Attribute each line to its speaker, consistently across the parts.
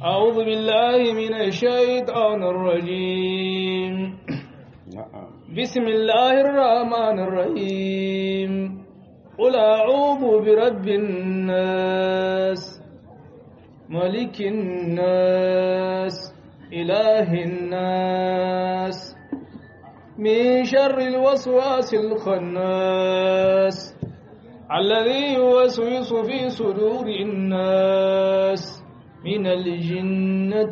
Speaker 1: أعوذ بالله من الشيطان الرجيم بسم الله الرحمن الرحيم قل أعوذ برب الناس ملك الناس إله الناس من شر الوسواس الخناس الذي يوسوس في صدور الناس من الجنة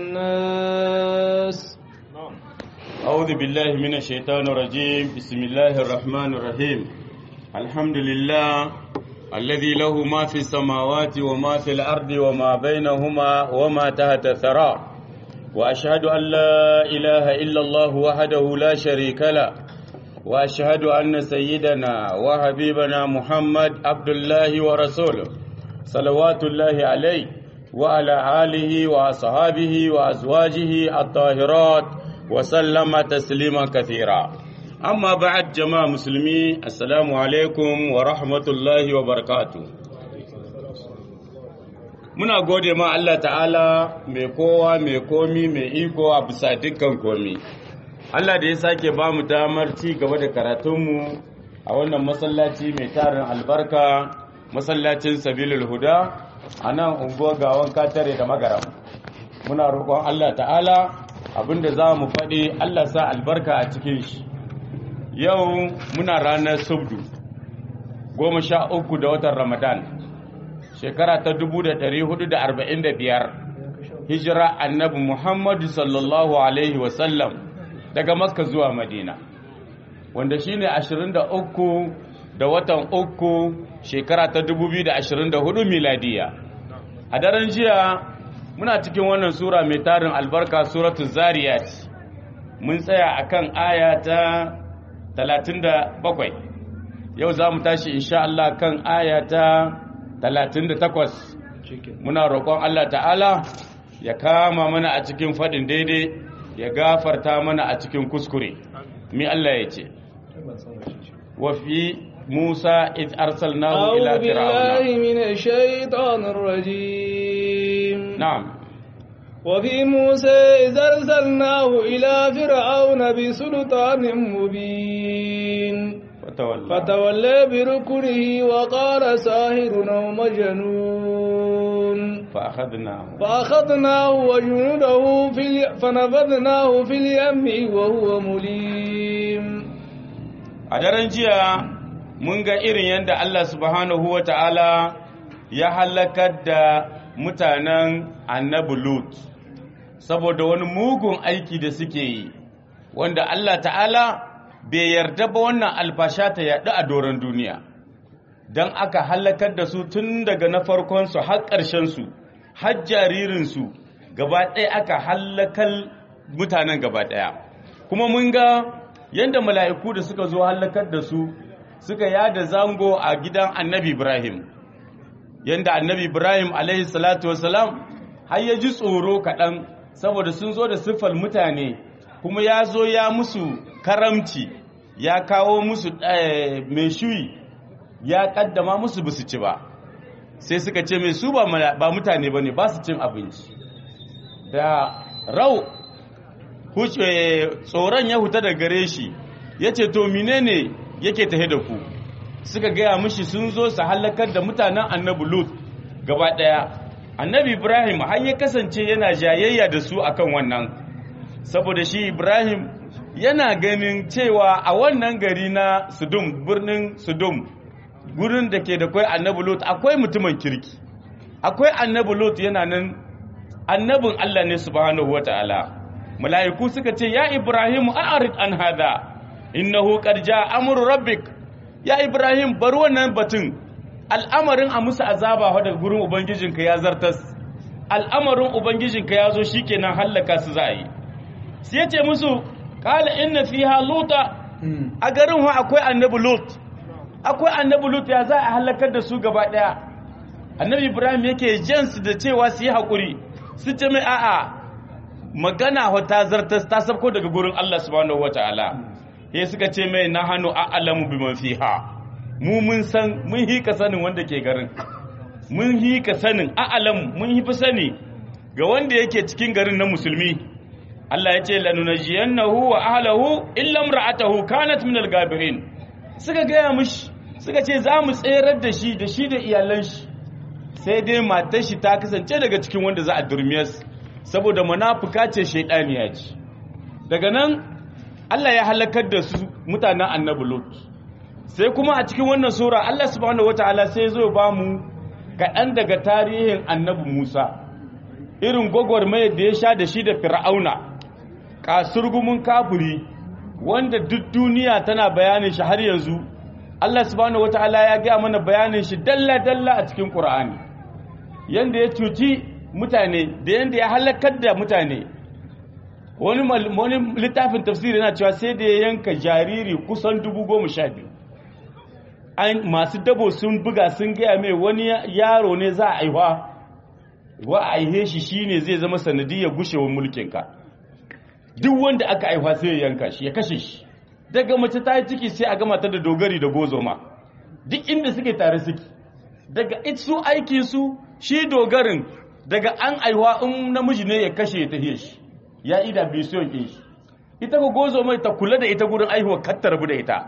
Speaker 1: والناس
Speaker 2: أعوذ بالله من الشيطان الرجيم بسم الله الرحمن الرحيم الحمد لله الذي له ما في السماوات وما في الأرض وما بينهما وما تحت الثرى وأشهد أن لا إله إلا الله وحده لا شريك له وأشهد أن سيدنا وحبيبنا محمد عبد الله ورسوله صلوات الله عليه وعلى آله وأصحابه وأزواجه الطاهرات وسلم تسليما كثيرا أما بعد جماعة مسلمي السلام عليكم ورحمة الله وبركاته muna gode ma Allah ta'ala mai kowa mai komi mai iko a bisa dukkan komi Allah da ya sake ba mu damar ci gaba da karatunmu a wannan masallaci mai tarin albarka masallacin sabilul huda a nan unguwar gawan katare da magaram muna roƙon Allah ta'ala abinda za mu faɗi Allah sa albarka a cikin shi yau muna ranar subdu goma sha uku da watan ramadan shekara ta 1445 hijira annabi muhammadu sallallahu alaihi wasallam daga makka zuwa madina wanda shine 23 da watan uku shekara ta 2024 miladiya a daren jiya muna cikin wannan sura mai tarin albarka suratu zariyat mun tsaya akan aya ta 37 yau za mu tashi insha Allah kan aya ta 38 muna roƙon Allah ta'ala ya kama mana a cikin faɗin daidai ya gafarta mana a cikin kuskure mi Allah ya ce wa fi Musa id arsalnahu ila
Speaker 1: أعوذ بالله
Speaker 2: fir'auna
Speaker 1: من الشيطان الرجيم
Speaker 2: na'am
Speaker 1: وفي موسى إذ أرسلناه إلى فرعون بسلطان مبين
Speaker 2: fatawalla
Speaker 1: فتولى بركنه وقال ساهر أو مجنون
Speaker 2: fa akhadnahu
Speaker 1: فأخذناه وجنوده في ال... فنبذناه في اليم وهو مليم
Speaker 2: a daren jiya mun ga irin yadda Allah subhanahu wa ta'ala ya halakar da mutanen annabi Lut saboda wani mugun aiki da suke yi wanda Allah ta'ala bai yarda ba wannan alfasha ta yaɗu a doron duniya don aka halakar da su tun daga na farkonsu har ƙarshensu har jaririnsu gaba ɗaya aka halakar mutanen gaba ɗaya kuma mun ga yadda mala'iku da suka zo halakar da su suka yada zango a gidan annabi ibrahim yadda annabi ibrahim alaihi salatu wasalam har ya ji tsoro kaɗan saboda sun zo da siffar mutane kuma ya zo ya musu karamci ya kawo musu eh, mai shuyi ya kaddama musu basu ci ba sai suka ce mai su ba mala- ba mutane ba ne ba su cin abinci da rau huce tsoron ya huta da gare shi ya ce to menene yake tahe da ku suka gaya mishi sun zo su halakar da mutanen annabi lut gaba daya annabi ibrahim har ya kasance yana jayayya da su akan wannan saboda shi ibrahim yana ganin cewa a wannan gari na sudum birnin sudum gurin da ke da kwai annabi lut akwai mutumin kirki akwai annabi lut yana nan annabin allah ne subhanahu wataala mala'iku suka ce ya ibrahim a'rid an hada innahu qad jaa amru rabbik ya ibrahim bar wannan batun al'amarin a musu azaba wa daga gurin ubangijinka ya zartas al'amarin ubangijinka ya zo shikenan hallaka su za a yi sai ya ce musu kala inna fiha luta a garin wa akwai annabi lut akwai annabi lut ya za a halakar da su gaba daya annabi ibrahim yake jansu da cewa su yi haƙuri su ce mai a'a magana wa ta zartas ta sabko daga gurin Allah subhanahu wataala sai suka ce mai na hannu a'lamu biman fiha mu mun san mun hi ka sanin wanda ke garin mun hi ka sanin a'lamu mun hi fi sani ga wanda yake cikin garin na musulmi Allah ya ce lanunajiyannahu wa ahlahu illa imra'atahu kanat min al-gabirin suka gaya mishi suka ce za mu tserar da shi da shi da iyalan shi sai dai matar shi ta kasance daga cikin wanda za a durmiyas saboda munafuka ce shaidaniya ce daga nan Allah ya halakar da su mutanen annabi Lut sai kuma a cikin wannan sura Allah subhanahu wataala sai zo ba mu kaɗan daga tarihin annabi Musa irin gwagwarmayar da ya sha da shi da fir'auna kasurgumin kafiri wanda duk duniya tana bayanin shi har yanzu Allah subhanahu wataala ya gaya mana bayanin shi dalla-dalla a cikin Qur'ani yanda ya cuci mutane da yanda ya halakar da mutane wani wani littafin tafsiri yana cewa sai da ya yanka jariri kusan dubu goma sha biyu an masu dabo sun buga sun gaya mai wani yaro ne za a aiwa wa a aihe shi shine zai zama sanadiyar gushewar mulkinka duk wanda aka aiwa sai ya yanka shi ya kashe shi daga mace ta yi ciki sai a gama ta da dogari da gozoma duk inda suke tare suke daga su aikin su shi dogarin daga an aiwa in namiji ne ya kashe ya tafiye shi ya ida bisiyon ke shi ita ko gozo mai ta kula da ita gurin aihuwa kattar rabu da ita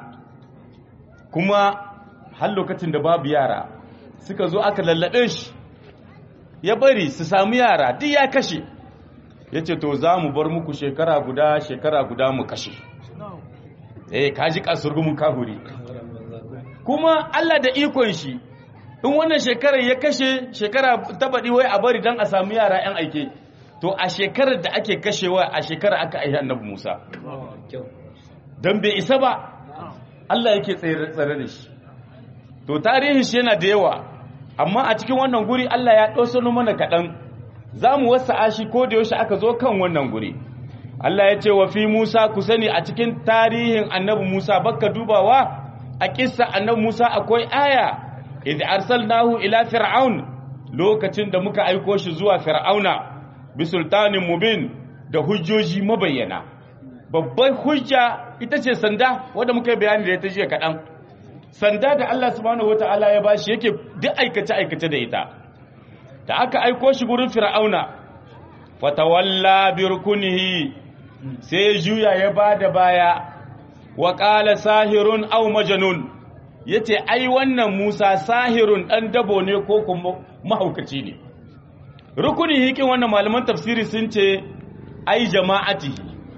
Speaker 2: kuma har lokacin da babu yara suka zo aka lallaɓe shi ya bari su samu yara duk ya kashe ya ce to za mu bar muku shekara guda shekara guda mu kashe eh kaji kasurgumin kahuri kuma Allah da ikon shi in wannan shekarar ya kashe shekara ta baɗi wai a bari don a samu yara 'yan aike to a shekarar da ake kashewa a shekarar aka aihe annabi Musa don bai isa ba Allah yake tsare da shi to tarihin shi yana da yawa amma a cikin wannan guri Allah ya ɗosano mana kaɗan za mu wasa ashi ko da yaushe aka zo kan wannan guri Allah ya ce wa fi Musa ku sani a cikin tarihin annabi Musa bakka dubawa a kissa annabi Musa akwai aya idh arsalnahu ila fir'aun lokacin da muka aiko shi zuwa fir'auna bi sultanin mubin da hujjoji mabayyana babbar hujja ita ce sanda wanda muka yi bayani da ita jiya kaɗan sanda da Allah subhanahu wata'ala ya bashi yake duk aikace aikace da ita da aka aiko shi gurin fir'auna fatawalla bi rukunihi sai ya juya ya bada baya wa qala sahirun aw majnun yace ai wannan Musa sahirun dan dabo ne ko kuma mahaukaci ne rukuni hikin wannan malaman tafsiri sun ce ai jama'ati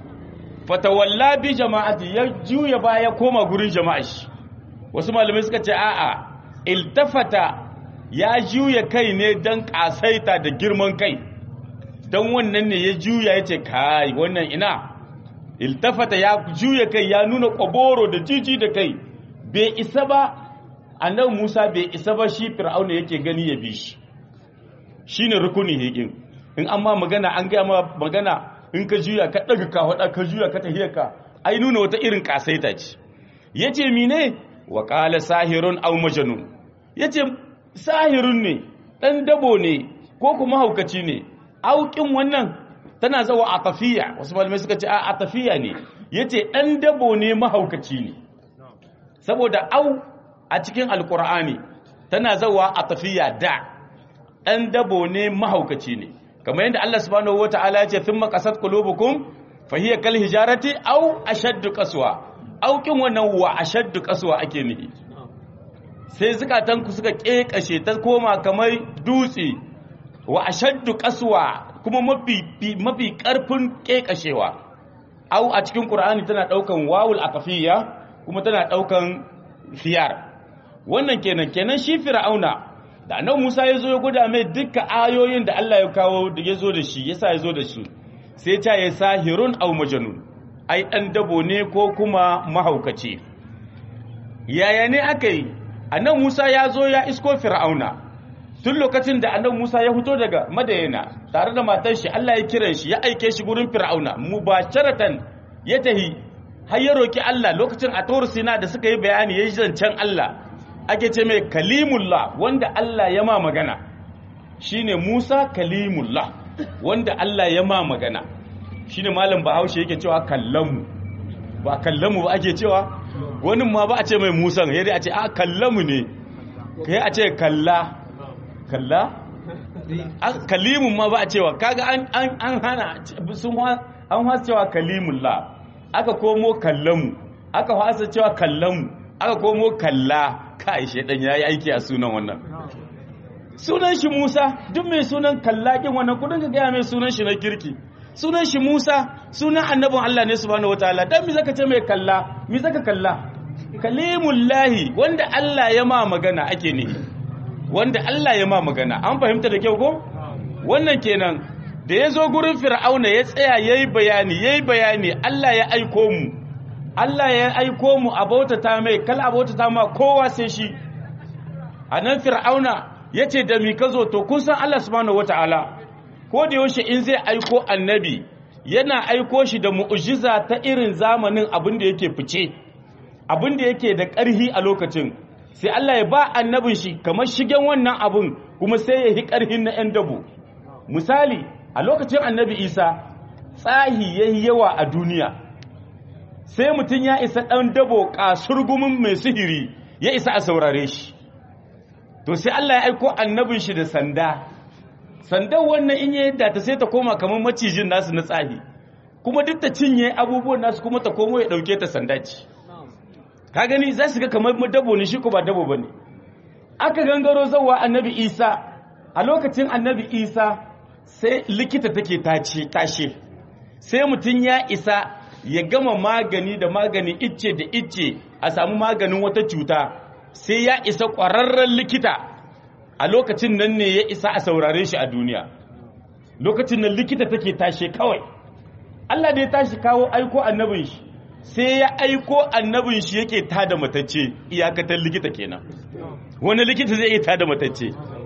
Speaker 2: fatawalla bi jama'ati ya juya baya koma gurin jama'a shi wasu malamai suka ce a'a iltafata ya juya kai ne dan kasaita da girman kai dan wannan ne ya juya yace kai wannan ina iltafata ya juya kai ya nuna kwaboro da jiji da kai bai isa ba annabi Musa bai isa ba shi Fir'auna yake gani ya bi shi shine rukuni hikin in amma magana an ga ma magana in ka juya ka daga ka hada ka juya ka tahiyar ka ai nuna wata irin kasaita ce yace mine wa qala sahirun aw majnun yace sahirun ne dan dabo ne ko kuma haukaci ne aukin wannan tana zawa atafiya wasu malamai suka ce a atafiya ne yace dan dabo ne mahaukaci ne saboda au a cikin alkur'ani tana zawa atafiya da dan dabo ne mahaukaci ne kamar yadda Allah subhanahu wataala ya ce thumma qasat qulubukum fa hiya kal hijarati aw ashaddu qaswa aukin wannan wa ashaddu qaswa ake nihi sai zukatanku suka kekashe ta koma kamar dutse wa ashaddu qaswa kuma mafi mafi karfin kekashewa au a cikin qur'ani tana daukan wawul aqfiyya kuma tana daukan khiyar wannan kenan kenan shi fir'auna da annabi Musa ya zo ya gwada mai dukkan ayoyin da Allah ya kawo da ya zo da shi yasa ya zo da shi sai ta ya sahirun aw majnun ai dan dabo ne ko kuma mahaukaci yaya ne aka yi annabi Musa ya zo ya isko fir'auna tun lokacin da annabi Musa ya fito daga Madayana tare da matar shi Allah ya kiran shi ya aike shi gurin fir'auna mubasharatan ya tahi har ya roki Allah lokacin a Tur Sina da suka yi bayani yayi zancen Allah ake ce mai kalimullah wanda Allah ya ma magana shine Musa kalimullah wanda Allah ya ma magana shine malam Bahaushe yake cewa kallamu ba kallamu ba ake cewa wani ma ba a ce mai Musa yadda a ce a kallamu ne kai a ce kalla kalla kalimun ma ba a cewa kaga an an hana sun an hasa cewa kalimullah aka komo kallamu aka hasa cewa kallamu aka komo kalla kai shedan yayi aiki a sunan wannan sunan shi Musa duk mai sunan kallakin wannan kudin ka gaya mai sunan shi na kirki sunan shi Musa sunan annabin Allah ne subhanahu wataala dan mi zaka ce mai kalla mi zaka kalla kalimullahi wanda Allah ya ma magana ake ne wanda Allah ya ma magana an fahimta da kyau ko wannan kenan da ya zo gurin fir'auna ya tsaya yayi bayani yayi bayani Allah ya aiko mu Allah ya aiko mu a bautata mai kal a bautata ma kowa sai shi anan fir'auna yace da mi kazo to kun san Allah subhanahu wataala ko da yaushe in zai aiko annabi yana aiko shi da mu'jiza ta irin zamanin abin da yake fice abin da yake da ƙarhi a lokacin sai Allah ya ba annabin shi kamar shigen wannan abin kuma sai ya yi ƙarhin na 'yan dabo misali a lokacin annabi isa tsahi ya yi yawa a duniya sai mutum ya isa ɗan dabo ƙasurgumin mai sihiri ya isa a saurare shi to sai Allah ya aiko annabin shi da sanda sandan wannan in ya yadda ta sai ta koma kamar macijin nasu na tsahi kuma duk ta cinye abubuwan nasu kuma ta komo ya ɗauke ta sanda ce ka gani za su ga kamar dabo ne shi ko ba dabo ba ne aka gangaro zauwa annabi isa a lokacin annabi isa sai likita take tace tashe sai mutum ya isa ya gama magani da magani icce da icce a samu maganin wata cuta sai ya isa ƙwararren likita a lokacin nan ne ya isa a saurare shi a duniya lokacin nan likita take tashe kawai Allah da ya tashi kawo aiko annabin shi sai ya aiko annabin shi yake tada matacce iyakatar likita kenan wani likita zai iya tada matacce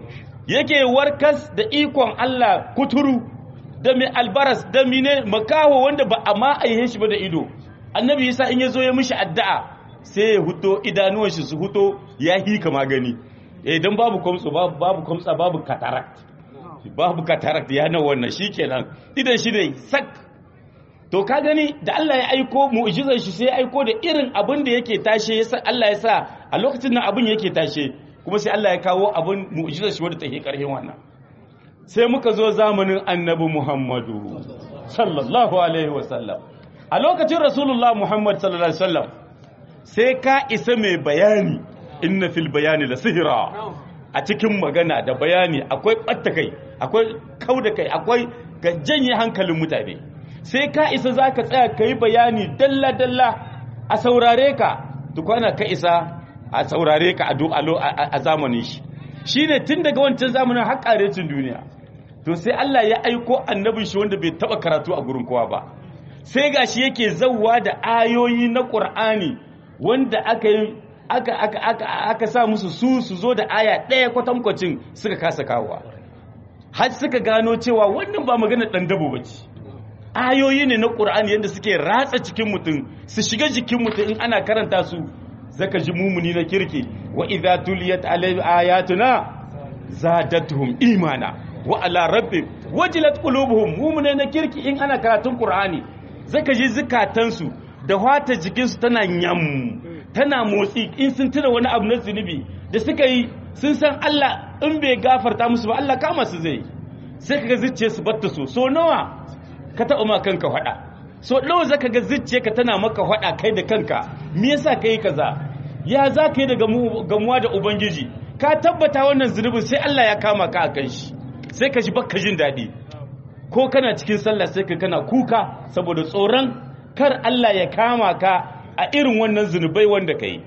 Speaker 2: yake warkas da ikon Allah kuturu da mai albaras da mine makaho wanda ba a ma aihe shi ba da ido annabi yasa in ya zo ya mishi addu'a sai ya huto idanuwan shi su huto ya hika magani eh dan babu kwamtso babu babu kwamtsa babu cataract babu cataract ya nan wannan shikenan idan shi ne sak to ka gani da Allah ya aiko mu'jizar shi sai ya aiko da irin abin da yake tashe yasa Allah ya sa a lokacin nan abin yake tashe kuma sai Allah ya kawo abin mu'jizar shi wanda take karhin wannan sai muka zo zamanin annabi Muhammadu sallallahu alaihi wasallam a lokacin rasulullah Muhammad sallallahu alaihi wasallam sai ka isa mai bayani inna fil bayani la sihira a cikin magana da bayani akwai ɓatta kai akwai kauda kai akwai ga janye hankalin mutane sai ka isa za ka tsaya ka yi bayani dalla-dalla a saurare ka tukwana ka isa a saurare ka a zamanin shi shi ne tun daga wancan zamanin har ƙarecin duniya to sai Allah ya aiko annabin shi wanda bai taɓa karatu a gurin kowa ba sai ga shi yake zauwa da ayoyi na ƙur'ani wanda aka yi aka aka aka aka sa musu su su zo da aya ɗaya kwatankwacin suka kasa kawowa har suka gano cewa wannan ba maganar ɗan dabo ba ce ayoyi ne na ƙur'ani yadda suke ratsa cikin mutum su shiga jikin mutum in ana karanta su zaka ji mumuni na kirki wa idza tuliyat alayhi ayatuna zadatuhum imana wa ala rabbi wajilat qulubuhum mumune na kirki in ana karatun ƙur'ani zaka ji zukatansu da wata jikinsu tana nyam tana motsi in sun tuna wani abu na zunubi da suka yi sun san Allah in bai gafarta musu ba Allah kama su zai sai kaga zuciya su batta so so nawa ka taɓa ma kanka faɗa so nawa zaka ga zuciya ka tana maka faɗa kai da kanka me yasa kai kaza ya za ka yi da gamuwa da ubangiji ka tabbata wannan zunubin sai Allah ya kama ka a kan shi sai ka ji baka jin daɗi ko kana cikin sallah sai ka kana kuka saboda tsoron kar Allah ya kama ka a irin wannan zunubai wanda ka yi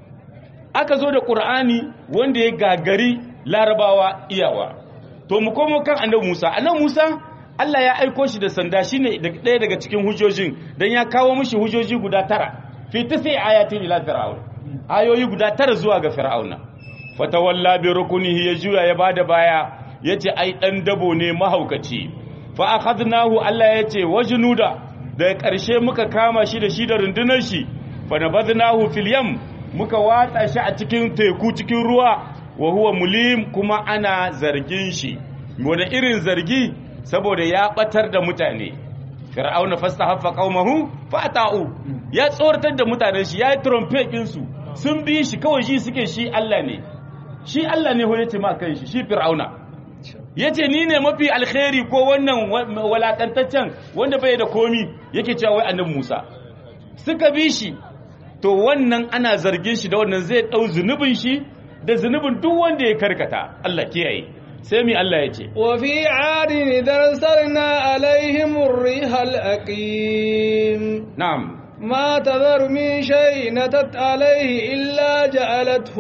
Speaker 2: aka zo da ƙur'ani wanda ya gagari larabawa iyawa to mu komo kan annabi musa annabi musa allah ya aiko shi da sanda shine ɗaya daga cikin hujjojin don ya kawo mishi hujjoji guda tara fi sai ayatin ila fir'aun ayoyi guda tara zuwa ga fir'auna fatawalla bi rukunihi ya juya ya bada baya yace ai dan dabo ne mahaukaci fa akhadnahu allah yace wajnuda daga ƙarshe muka kama shi da shi da rundunar shi fa nabadnahu fil yam muka watsa shi a cikin teku cikin ruwa wa huwa mulim kuma ana zargin shi wani irin zargi saboda ya batar da mutane fir'auna fastahaffa qaumahu fata'u ya tsoratar da mutanen shi ya yi trumpet din su sun bi shi kawai shi suke shi Allah ne shi Allah ne ho yace ma kan shi shi fir'auna yace ni ne mafi alkhairi ko wannan walakantaccen wanda bai da komi yake cewa wai annabi Musa suka bi shi to wannan ana zargin shi da wannan zai dau zunubin shi da zunubin duk wanda ya karkata Allah kiyaye sai mi Allah ya ce
Speaker 1: wa fi adin darsalna alaihim ar-rihal aqim
Speaker 2: na'am
Speaker 1: ما تذر من شيء نتت عليه إلا جعلته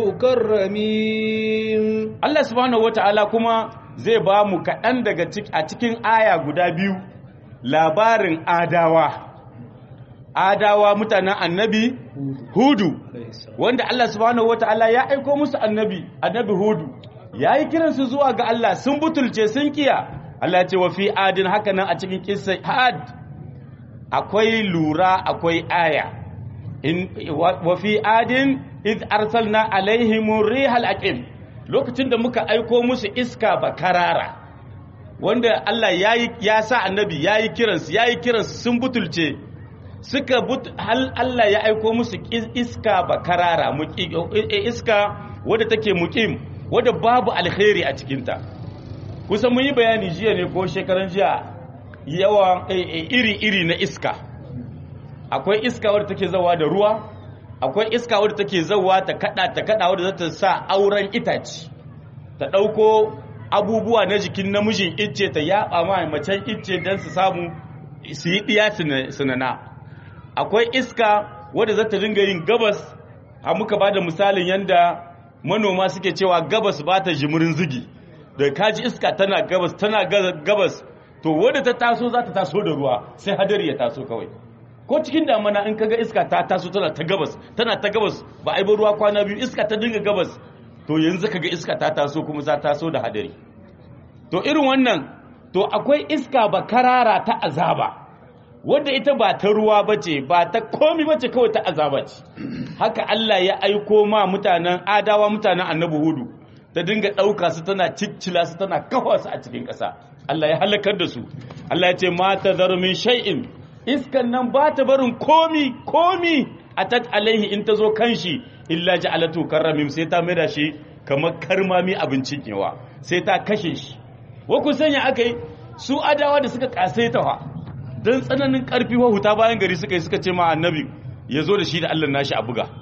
Speaker 1: كالرميم
Speaker 2: Allah subhanahu wata'ala kuma zai ba mu kaɗan daga a cikin aya guda biyu labarin adawa adawa mutanen annabi hudu wanda Allah subhanahu wata'ala ya aiko musu annabi annabi hudu ya yi kiransu zuwa ga Allah sun butulce sun kiya Allah ya ce wa fi adin haka nan a cikin kissa had akwai lura akwai aya in wa fi adin id arsalna alaihim rihal aqim lokacin da muka aiko musu iska bakarara wanda Allah yayi ya sa annabi yayi kiransu yayi kiransu sun butulce suka but hal Allah ya aiko musu iska bakarara iska wadda take muqim wadda babu alkhairi a cikinta kusan mun yi bayani jiya ne ko shekaran jiya yawa iri-iri na iska akwai iska wadda take zawa da ruwa akwai iska wadda take zawa ta kada ta kada wadda za ta sa auren itace ta dauko abubuwa na jikin namijin icce ta yaba ma macen icce don su samu su yi diya sinana akwai iska wadda za ta dinga yin gabas a muka ba da misalin yadda manoma suke cewa gabas ba ta jimirin zigi da kaji iska tana gabas tana gabas to wadda ta taso za ta taso da ruwa sai hadari ya taso kawai ko cikin damana in kaga iska ta taso tana ta gabas tana ta gabas ba a yi ba ruwa kwana biyu iska ta dinga gabas to yanzu kaga iska ta taso kuma za taso da hadari to irin wannan to akwai iska ba karara ta azaba wadda ita ba ta ruwa bace ba ta komi bace kawai ta azaba ce haka Allah ya aiko ma mutanen adawa mutanen annabi hudu ta dinga ɗauka su tana ciccila su tana kafa su a cikin ƙasa Allah ya halakar da su Allah ya ce ma ta min shay'in iskan nan ba ta barin komi komi atat alaihi in ta zo kan shi illa ja'alatu karramim sai ta maida shi kamar karmami abincin yawa sai ta kashe shi wa ku sanya akai su adawa da suka kasaita fa dan tsananin karfi wa huta bayan gari suka yi suka ce ma annabi ya zo da shi da Allah nashi a buga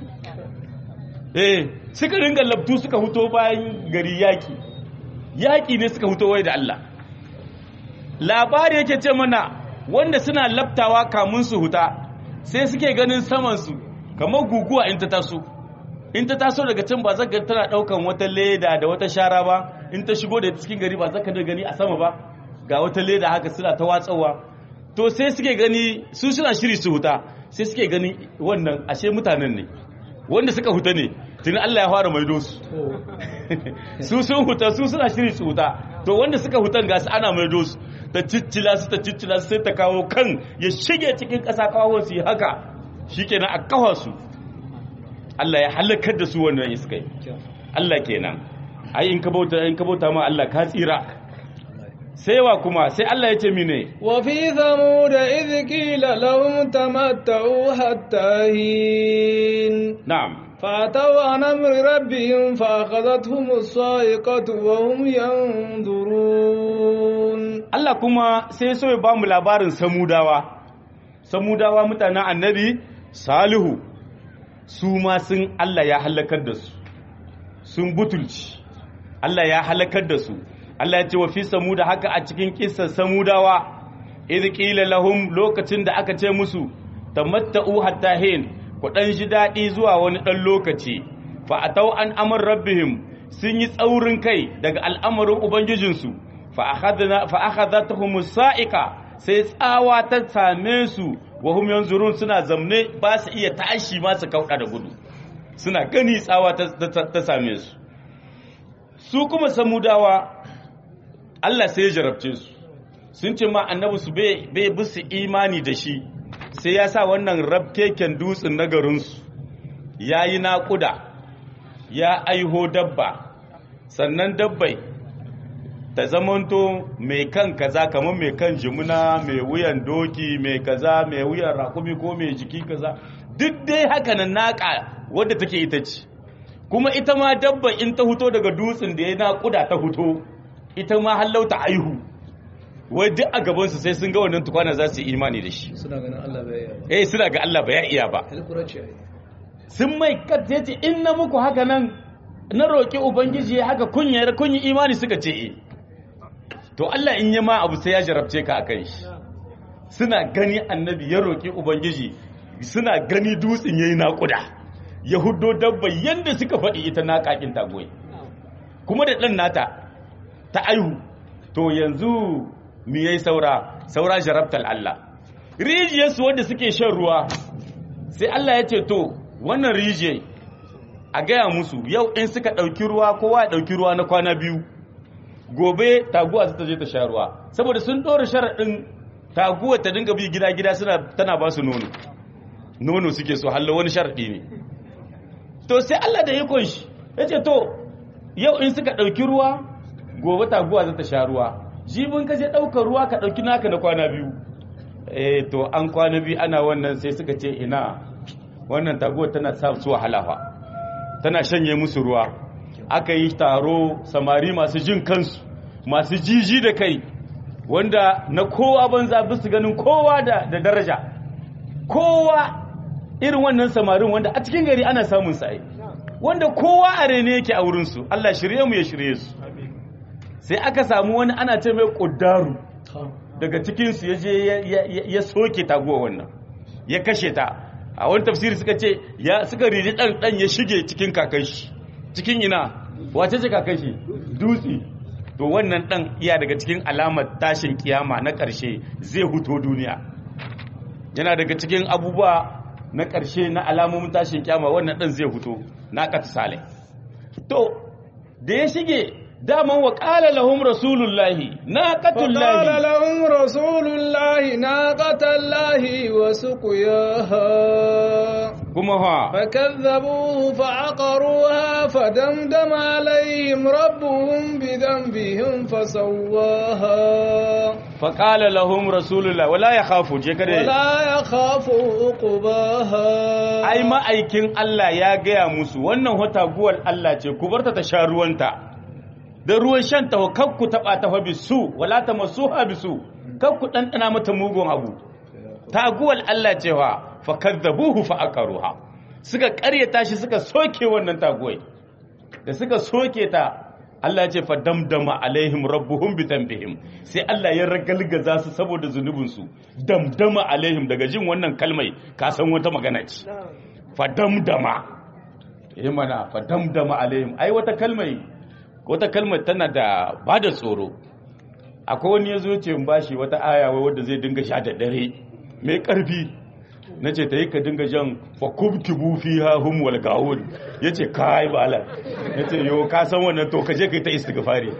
Speaker 2: eh suka ringa labtu suka huto bayan gari yaki yaki ne suka huto wai da Allah labari yake ce mana wanda suna labtawa kamun su huta sai suke ganin saman su kamar guguwa in ta taso in ta taso daga can ba zaka tana daukan wata leda da wata shara ba in ta shigo da cikin gari ba zaka da gani a sama ba ga wata leda haka suna ta watsawa to sai suke gani su suna shiri su huta sai suke gani wannan ashe mutanen ne wanda suka huta ne tuni Allah ya fara maido su su sun huta su suna shiri su huta to wanda suka hutan gasu ana maido su ta ciccila su ta ciccila su sai ta kawo kan ya shige cikin ƙasa kawo su yi haka shikenan a kawo su Allah ya halakar da su wannan iskai Allah kenan ai in ka bauta in ka bauta ma Allah ka tsira sai wa kuma sai Allah ya ce mine
Speaker 1: wa fi thamud idh qila lahum tamatta'u hatta hin
Speaker 2: na'am
Speaker 1: فأتوا عن أمر ربهم فأخذتهم الصاعقة وهم ينظرون
Speaker 2: Allah kuma sai so ya ba mu labarin samudawa samudawa mutanen annabi salihu su ma sun Allah ya halakar da su sun butulci Allah ya halakar da su Allah ya ce wa fi samuda haka a cikin kissar samudawa idh qila lahum lokacin da aka ce musu tamatta'u hatta hin ku dan ji dadi zuwa wani dan lokaci fa atau an amr rabbihim sun yi tsaurin kai daga al'amarin ubangijinsu fa akhadna fa akhadathum sa'iqa sai tsawa ta same su wa hum yanzurun suna zamne ba su iya tashi ma su kauda da gudu suna gani tsawa ta same su su kuma samudawa Allah sai ya jarabce su sun ce ma annabi su bai bisu imani da shi sai ya sa wannan rabkeken dutsen na garinsu ya yi naƙuda ya aiho dabba sannan dabbai ta zamanto mai kan kaza kamar mai kan jimuna mai wuyan doki mai kaza mai wuyan rakumi ko mai jiki kaza duk dai haka nan naƙa wadda take ita ce kuma ita ma dabba in ta huto daga dutsen da ya naƙuda ta huto ita ma hallauta aihu wai duk a gabansu sai sun ga wannan tukwana za su yi imani da shi
Speaker 1: suna ganin Allah bai yi
Speaker 2: eh suna ga Allah ba ya iya ba
Speaker 1: alkurace
Speaker 2: sun mai kat ya ce in na muku haka nan na roƙi ubangiji haka kun yi kun yi imani suka ce eh to Allah in yi ma abu sai ya jarabce ka akan shi suna gani annabi ya roƙi ubangiji suna gani dutsen yayi naƙuda ya huddo dabba yanda suka faɗi ita naƙaƙin tagoyi kuma da ɗan nata ta aihu to yanzu mi yayi saura saura jarabtal Allah rijiyarsu wanda suke shan ruwa sai Allah ya ce to wannan rijiyar a gaya musu yau in suka ɗauki ruwa kowa ya ɗauki ruwa na kwana biyu gobe taguwa su ta je ta sha ruwa saboda sun ɗora sharaɗin taguwa ta dinga bi gida-gida suna tana ba su nono nono suke so hallo wani sharaɗi ne to sai Allah da ikon shi ya ce to yau in suka ɗauki ruwa gobe taguwa za ta sha ruwa jibin ka je ɗaukar ruwa ka ɗauki naka na kwana biyu eh to an kwana biyu ana wannan sai suka ce ina wannan taguwa tana sa su wahala fa tana shanye musu ruwa aka yi taro samari masu jin kansu masu jiji da kai wanda na kowa banza bisu ganin kowa da, da daraja kowa irin wannan samarin wanda a cikin gari ana samun sa'ai wanda kowa a rene yake a wurinsu Allah shirye mu ya shirye su sai aka samu wani ana ce mai ƙuddaru daga cikinsu ya je ya soke taguwa wannan ya kashe ta a wani tafsiri suka ce ya suka riji dan dan ya shige cikin kakashi cikin ina wace ce kakashi dutse to wannan dan iya daga cikin alamar tashin kiyama na ƙarshe zai huto duniya yana daga cikin abubuwa na ƙarshe na alamomin tashin kiyama wannan dan zai huto na kata sale to da ya shige daman wa ƙala lahum rasulullahi na katullahi
Speaker 1: فقال لهم رسول الله ناقة الله وسقياها
Speaker 2: kuma ha
Speaker 1: فكذبوه فعقروها فدمدم عليهم ربهم بذنبهم فسواها
Speaker 2: faƙala lahum rasulullah wala ya khafu je kada
Speaker 1: ولا يخاف عقباها
Speaker 2: ai ma'aikin Allah ya gaya musu wannan wata guwar Allah ce ku barta ta sha ruwanta da ruwan shan ta kar ku taba ta fa bisu wala ta masuha bisu kar ku dandana mata mugun abu taguwal Allah cewa fa kadzabuhu fa aqaruha suka ƙaryata shi suka soke wannan taguwai da suka soke ta Allah ya ce fa damdama alaihim rabbuhum bi tanbihim sai Allah ya ragalgaza su saboda zunubin su damdama alaihim daga jin wannan kalmai ka san wata magana ce fa damdama eh mana fa damdama alaihim ai wata kalmai wata kalmar tana da bada tsoro akwai wani yazo ce in bashi wata aya wai wanda zai dinga sha da dare mai karfi na ce ta yi ka dinga jan fakubkibu fi ha hum wal gawun ya ce kai bala ya ce yau ka san wannan to ka je ka yi ta istighfari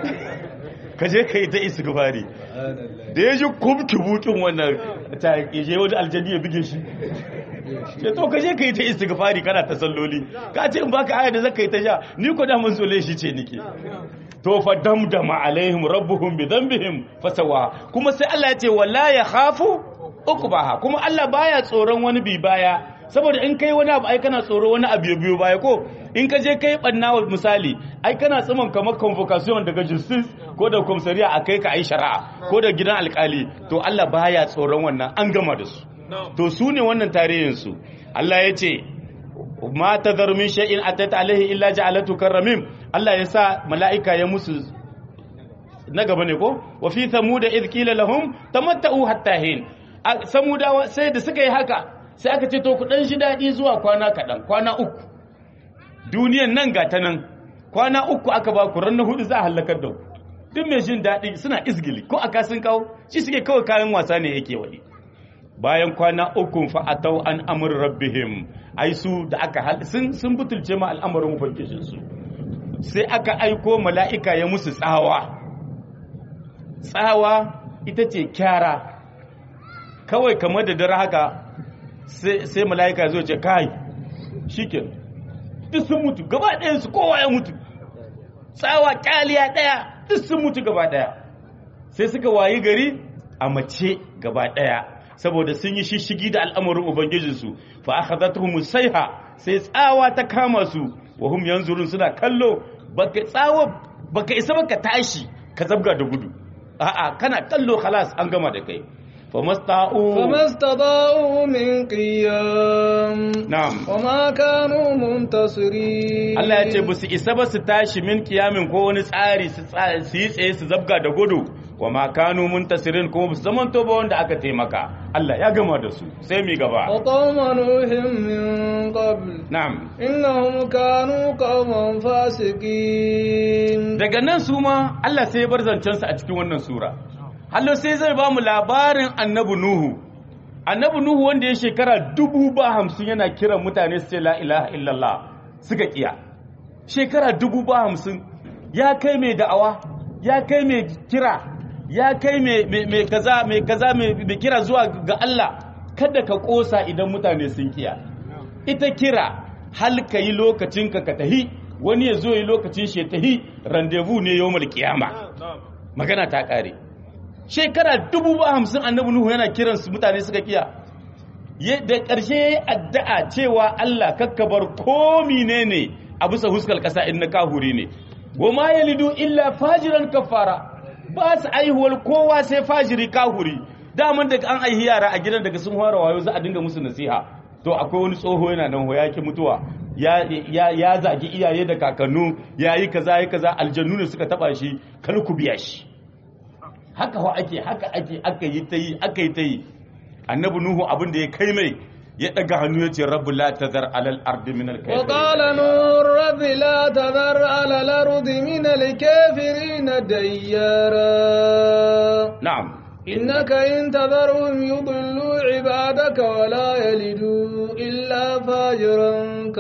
Speaker 2: ka je ka yi ta istighfari da ya ji kubkibu kin wannan ta je wani aljani ya bige shi ya to ka je ka yi ta istighfari kana ta salloli ka ce in baka aya da zaka yi ta sha ni ko da mun sole shi ce nike to fa damdama alaihim rabbuhum bi dhanbihim fasawa kuma sai Allah ya ce wala ya khafu uqbaha kuma Allah baya tsoron wani bi baya saboda in kai wani abu ai kana tsoro wani abu ya biyo baya ko in ka je kai banna misali ai kana tsiman kamar convocation daga justice ko da komisariya a kai ka ai shari'a ko da gidan alkali to Allah baya tsoron wannan an gama da su to su ne wannan tarihin su Allah ya ce ma tadhar min shay'in atat alaihi illa ja'alatu karramim Allah ya sa mala'ika ya musu na gaba ne ko wa fi thamuda idh qila lahum tamatta'u hatta hin samudawa sai da suka yi haka sai aka ce to ku dan shi dadi zuwa kwana kadan kwana uku duniyan nan ga ta nan kwana uku aka ba ku ran na hudu za a halakar da ku duk mai jin dadi suna izgili ko aka sun kawo shi suke kawai kayan wasa ne yake wadi bayan kwana uku fa atau an amr rabbihim ai su da aka sun sun butulce ma al'amarin ubangijin su sai aka aiko mala'ika ya musu tsawa tsawa ita ce kyara kawai kamar da dare haka sai mala'ika zo ce kai shike duk sun mutu gaba ɗayansu kowa ya mutu tsawa ƙaliya ɗaya duk sun mutu gaba ɗaya sai suka wayi gari a mace gaba ɗaya saboda sun yi shishigi da al'amarin ubangijinsu fa aka zata musaiha sai tsawa ta kama su wa hum yanzurun suna kallo baka tsawa baka isa baka tashi ka zabga da gudu a'a kana kallo khalas an gama da kai famasta'u
Speaker 1: فما استطاعوا من قيام
Speaker 2: na'am
Speaker 1: وما كانوا منتصرين
Speaker 2: Allah ya ce ba su isa ba su tashi min kiyamin ko wani tsari su tsa- su yi tsaye su zabga da gudu wa ma kanu muntasirin kuma ba su zamanto ba wanda aka taimaka Allah ya gama da su sai mi gaba
Speaker 1: وقوم نوح من قبل
Speaker 2: na'am
Speaker 1: إنهم كانوا قوما فاسقين
Speaker 2: daga nan su ma Allah sai ya bar zancensa a cikin wannan sura hallo sai zai ba mu labarin annabi nuhu annabi nuhu wanda ya shekara dubu ba hamsin yana kiran mutane su ce la ilaha illallah suka kiya shekara dubu ba hamsin ya kai mai da'awa ya kai mai kira ya kai mai mai- mai kaza mai kaza mai mai kira zuwa ga Allah kada ka kosa idan mutane sun kiya ita kira hal ka yi lokacinka ka tahi wani ya zo yi lokacin shi ya tahi randevu ne yawmal kiyama magana ta kare shekara dubu ba hamsin annabi nuhu yana kiran su mutane suka kiya Ye- da ƙarshe ya yi addu'a cewa Allah kakkabar ko ne a bisa huskar ƙasa in na kahuri ne goma ya lidu illa fajiran kafara ba su aihuwar kowa sai fajiri kahuri daman daga an aihi yara a gidan daga sun fara wayo za a dinga musu nasiha to akwai wani tsoho yana nan ho ya ki mutuwa ya ya ya zagi iyaye da kakannu ya yi kaza ya kaza aljannu ne suka taba shi kar ku biya shi haka wa ake haka ake aka yi ta yi aka yi ta yi annabi nuhu abin da ya kai mai ya daga hannu ya ce rabbu la tazar alal ardi min al
Speaker 1: وقال نور رب لا تذر على الأرض من الكافرين ديارا
Speaker 2: na'am
Speaker 1: إنك إن تذرهم يضلوا عبادك ولا يلدوا إلا فاجرا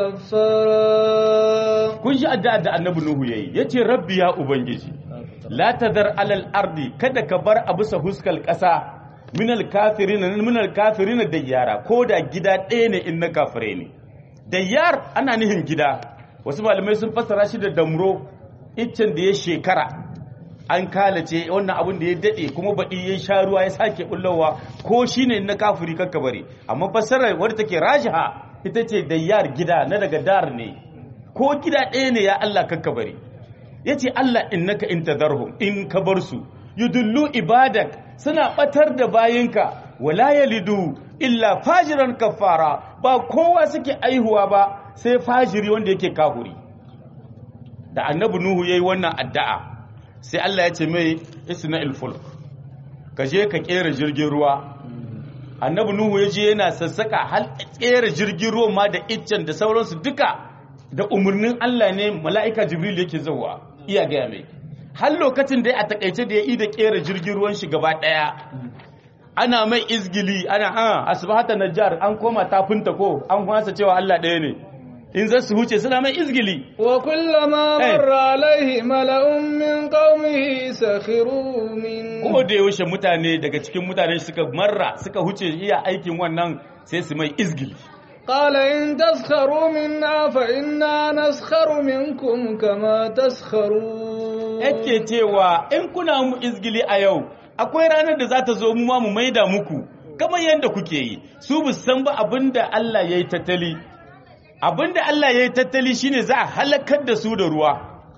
Speaker 1: كفارا
Speaker 2: kun shi addu'a da annabi nuhu yayi yace rabbi ya ubangiji la tazar alal ardi kada ka bar a bisa huskal kasa min al kafirin min al kafirin dayyara ko da gida ɗaya ne in na kafire ne dayyar ana nihin gida wasu malamai sun fassara shi da damro iccen da ya shekara an kalace wannan abin da ya dade kuma baɗi ya sha ruwa ya sake bullowa ko shine na kafiri kakka bari amma fassarar wadda take rajiha ita ce dayyar gida na daga dar ne ko gida ɗaya ne ya Allah kakka bari yace Allah innaka in tadarhum in ka bar su yudullu ibadak suna batar da bayinka wala yalidu illa fajiran kafara ba kowa suke aihuwa ba sai fajiri wanda yake kafuri da annabi nuhu yayi wannan addu'a sai Allah ya ce mai isna'il fulk ka je ka kera jirgin ruwa annabi nuhu ya je yana sassaka hal kera jirgin ruwa ma da iccen da sauransu duka da umarnin Allah ne mala'ika jibril yake zuwa iya gaya mai har lokacin da ya a takaice da ya yi da kera jirgin ruwan shi gaba daya ana mai izgili ana a asbahata najjar an koma tafinta ko an kwasa cewa Allah ɗaya ne in za su huce suna mai izgili
Speaker 1: وكلما
Speaker 2: إيه.
Speaker 1: مر عليه ملأ من قومه سخروا منه
Speaker 2: ko da yaushe mutane daga cikin mutane suka marra suka huce iya aikin wannan sai su mai izgili
Speaker 1: قال إن تسخروا منا فإنا نسخر منكم كما تسخرون
Speaker 2: yake cewa in kuna mu izgili a yau akwai ranar da za ta zo mu ma mu maida muku kamar yadda kuke yi su bu san ba abinda Allah ya yi tattali abinda Allah ya yi tattali shine za a halakar da su da ruwa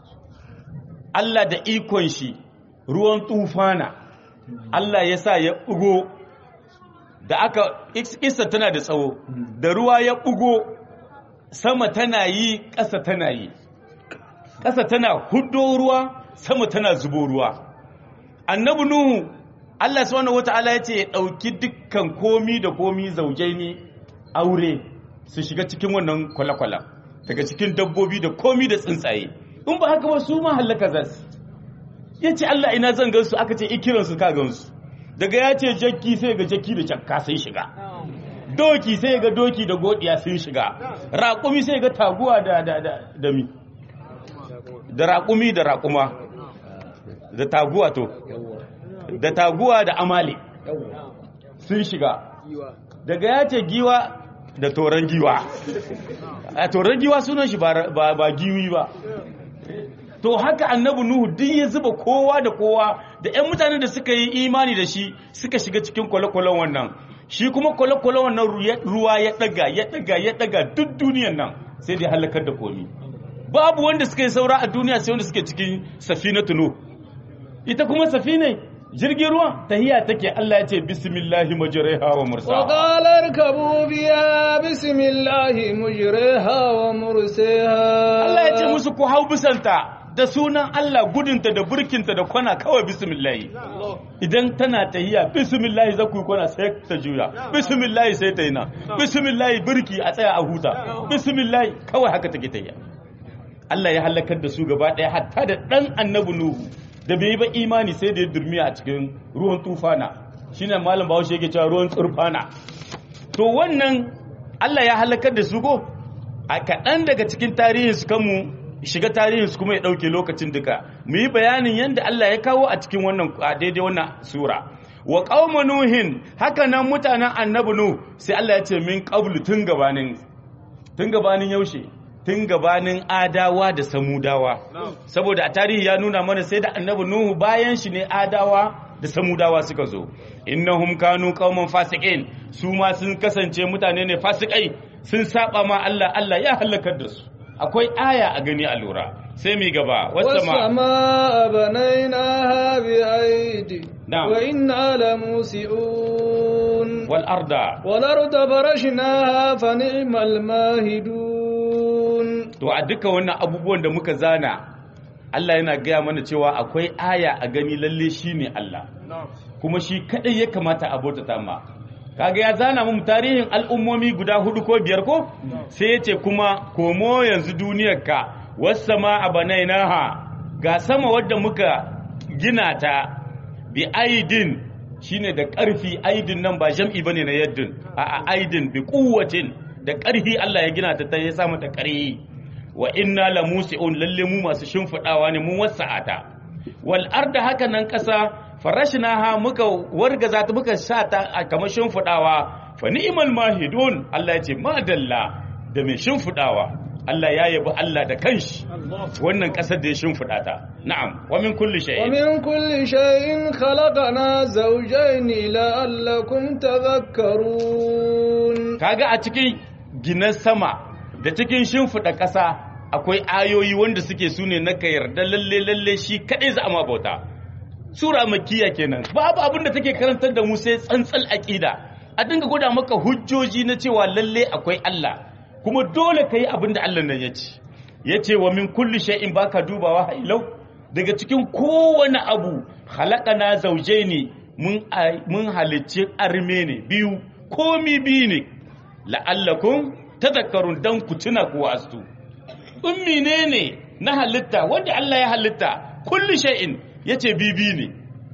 Speaker 2: Allah da ikon shi ruwan tufana Allah ya sa ya bugo da aka isa tana da tsawo da ruwa ya bugo sama tana yi ƙasa tana yi ƙasa tana hudo ruwa sama tana zubo ruwa annabi nuhu Allah subhanahu wataala ya ce ya ɗauki dukkan komi da komi zaujaini aure su shiga cikin wannan kwale-kwalen daga cikin dabbobi da komi da tsuntsaye in ba haka ba su ma hallaka za su ya ce Allah ina zan gansu aka ce ikiransu ka gansu daga ya ce jakki sai ga jakki da jakka sai shiga doki sai ga doki da godiya sun shiga raƙumi sai ga taguwa da da da da mi da raƙumi da raƙuma da taguwa to da taguwa da amale sun shiga daga ya ce giwa da toron giwa a toron giwa sunan shi ba ba, ba giwi ba to haka annabi nuhu duk ya zuba kowa da kowa da ƴan mutanen da suka yi imani da shi suka shiga cikin kwale-kwalen wannan shi kuma kwale-kwalen wannan ruwa ya daga ya daga ya daga duk duniyan nan sai dai halakar da komi babu wanda suka yi saura a duniya sai wanda suke cikin safinatu nuh ita kuma safinai jirgin ruwa tahiya take Allah ya ce bismillahi majriha wa mursaha
Speaker 1: وقال اركبوا بها بسم الله مجريها ومرسيها
Speaker 2: Allah ya ce musu ku hau bisanta da sunan Allah gudunta da burkinta da kwana kawai bismillahi idan tana tahiya bismillahi za ku yi kwana sai ta juya bismillahi sai ta yi na bismillahi burki a tsaya a huta bismillahi kawai haka take tahiya Allah ya halakar da su gaba ɗaya hatta da ɗan annabi Nuhu da bai yi ba imani sai da ya durmiya a cikin ruwan tufana shine malam Bahaushe yake cewa ruwan tsurfana to wannan Allah ya halakar da su ko a kaɗan daga cikin tarihin su kanmu shiga tarihin su kuma ya ɗauke lokacin duka mu yi bayanin yadda Allah ya kawo a cikin wannan a daidai wannan sura wa qauma nuhin haka nan mutanen annabi nu sai Allah ya ce min qablu tun gabanin tun gabanin yaushe tun gabanin adawa da samudawa saboda a tarihi ya nuna mana sai da annabi nuhu bayan shi ne adawa da samudawa suka zo innahum kanu qauman fasiqin su ma sun kasance mutane ne fasikai sun saba ma Allah Allah ya halakar da su akwai aya a gani a lura sai mi gaba wasama
Speaker 1: والسماء بنيناها بأيدي
Speaker 2: نعم.
Speaker 1: وإنا لموسعون
Speaker 2: wal arda
Speaker 1: والأرض فرشناها فنعم الماهدون
Speaker 2: to a duka wannan abubuwan da muka zana Allah yana gaya mana cewa akwai aya a gani lalle shine Allah kuma shi kadai ya kamata a bautata ma kaga ya zana mu tarihin al'ummomi guda hudu ko biyar ko sai ya ce kuma komo yanzu duniyar ka wasama abanainaha ga sama wadda muka gina ta bi aidin shine da ƙarfi aidin nan ba jam'i bane na yaddin a aidin bi quwwatin da ƙarfi Allah ya gina ta ta ya sa mata ƙarfi wa inna la musi'un lalle mu masu shimfidawa ne mun wasa'ata wal arda haka nan ƙasa farashnaha muka wargaza ta muka sa ta a kamar shimfidawa fa ni'mal mahidun Allah ya ce madalla da mai shimfidawa Allah ya yabi Allah da kanshi wannan ƙasar da ya shimfida ta na'am wa min kulli shay'in
Speaker 1: ومن كل شيء خلقنا زوجين لعلكم تذكرون
Speaker 2: kaga a cikin ginan sama da cikin shimfiɗa ƙasa akwai ayoyi wanda suke su ne na ka yarda lalle lalle shi kaɗai za a ma bauta sura makiya kenan babu abin da take karantar da mu sai tsantsal aƙida a dinga gwada maka hujjoji na cewa lalle akwai Allah kuma dole ka yi abin da Allah nan ya ce ya ce wa min kulli shay'in baka dubawa hailau daga cikin kowane abu halakana zauje ne mun mun halicci arme ne biyu komi biyu ne la'allakum tadhakkarun dan ku tuna ku wastu ummi ne ne na halitta wanda Allah ya halitta kulli shay'in yace bibi ne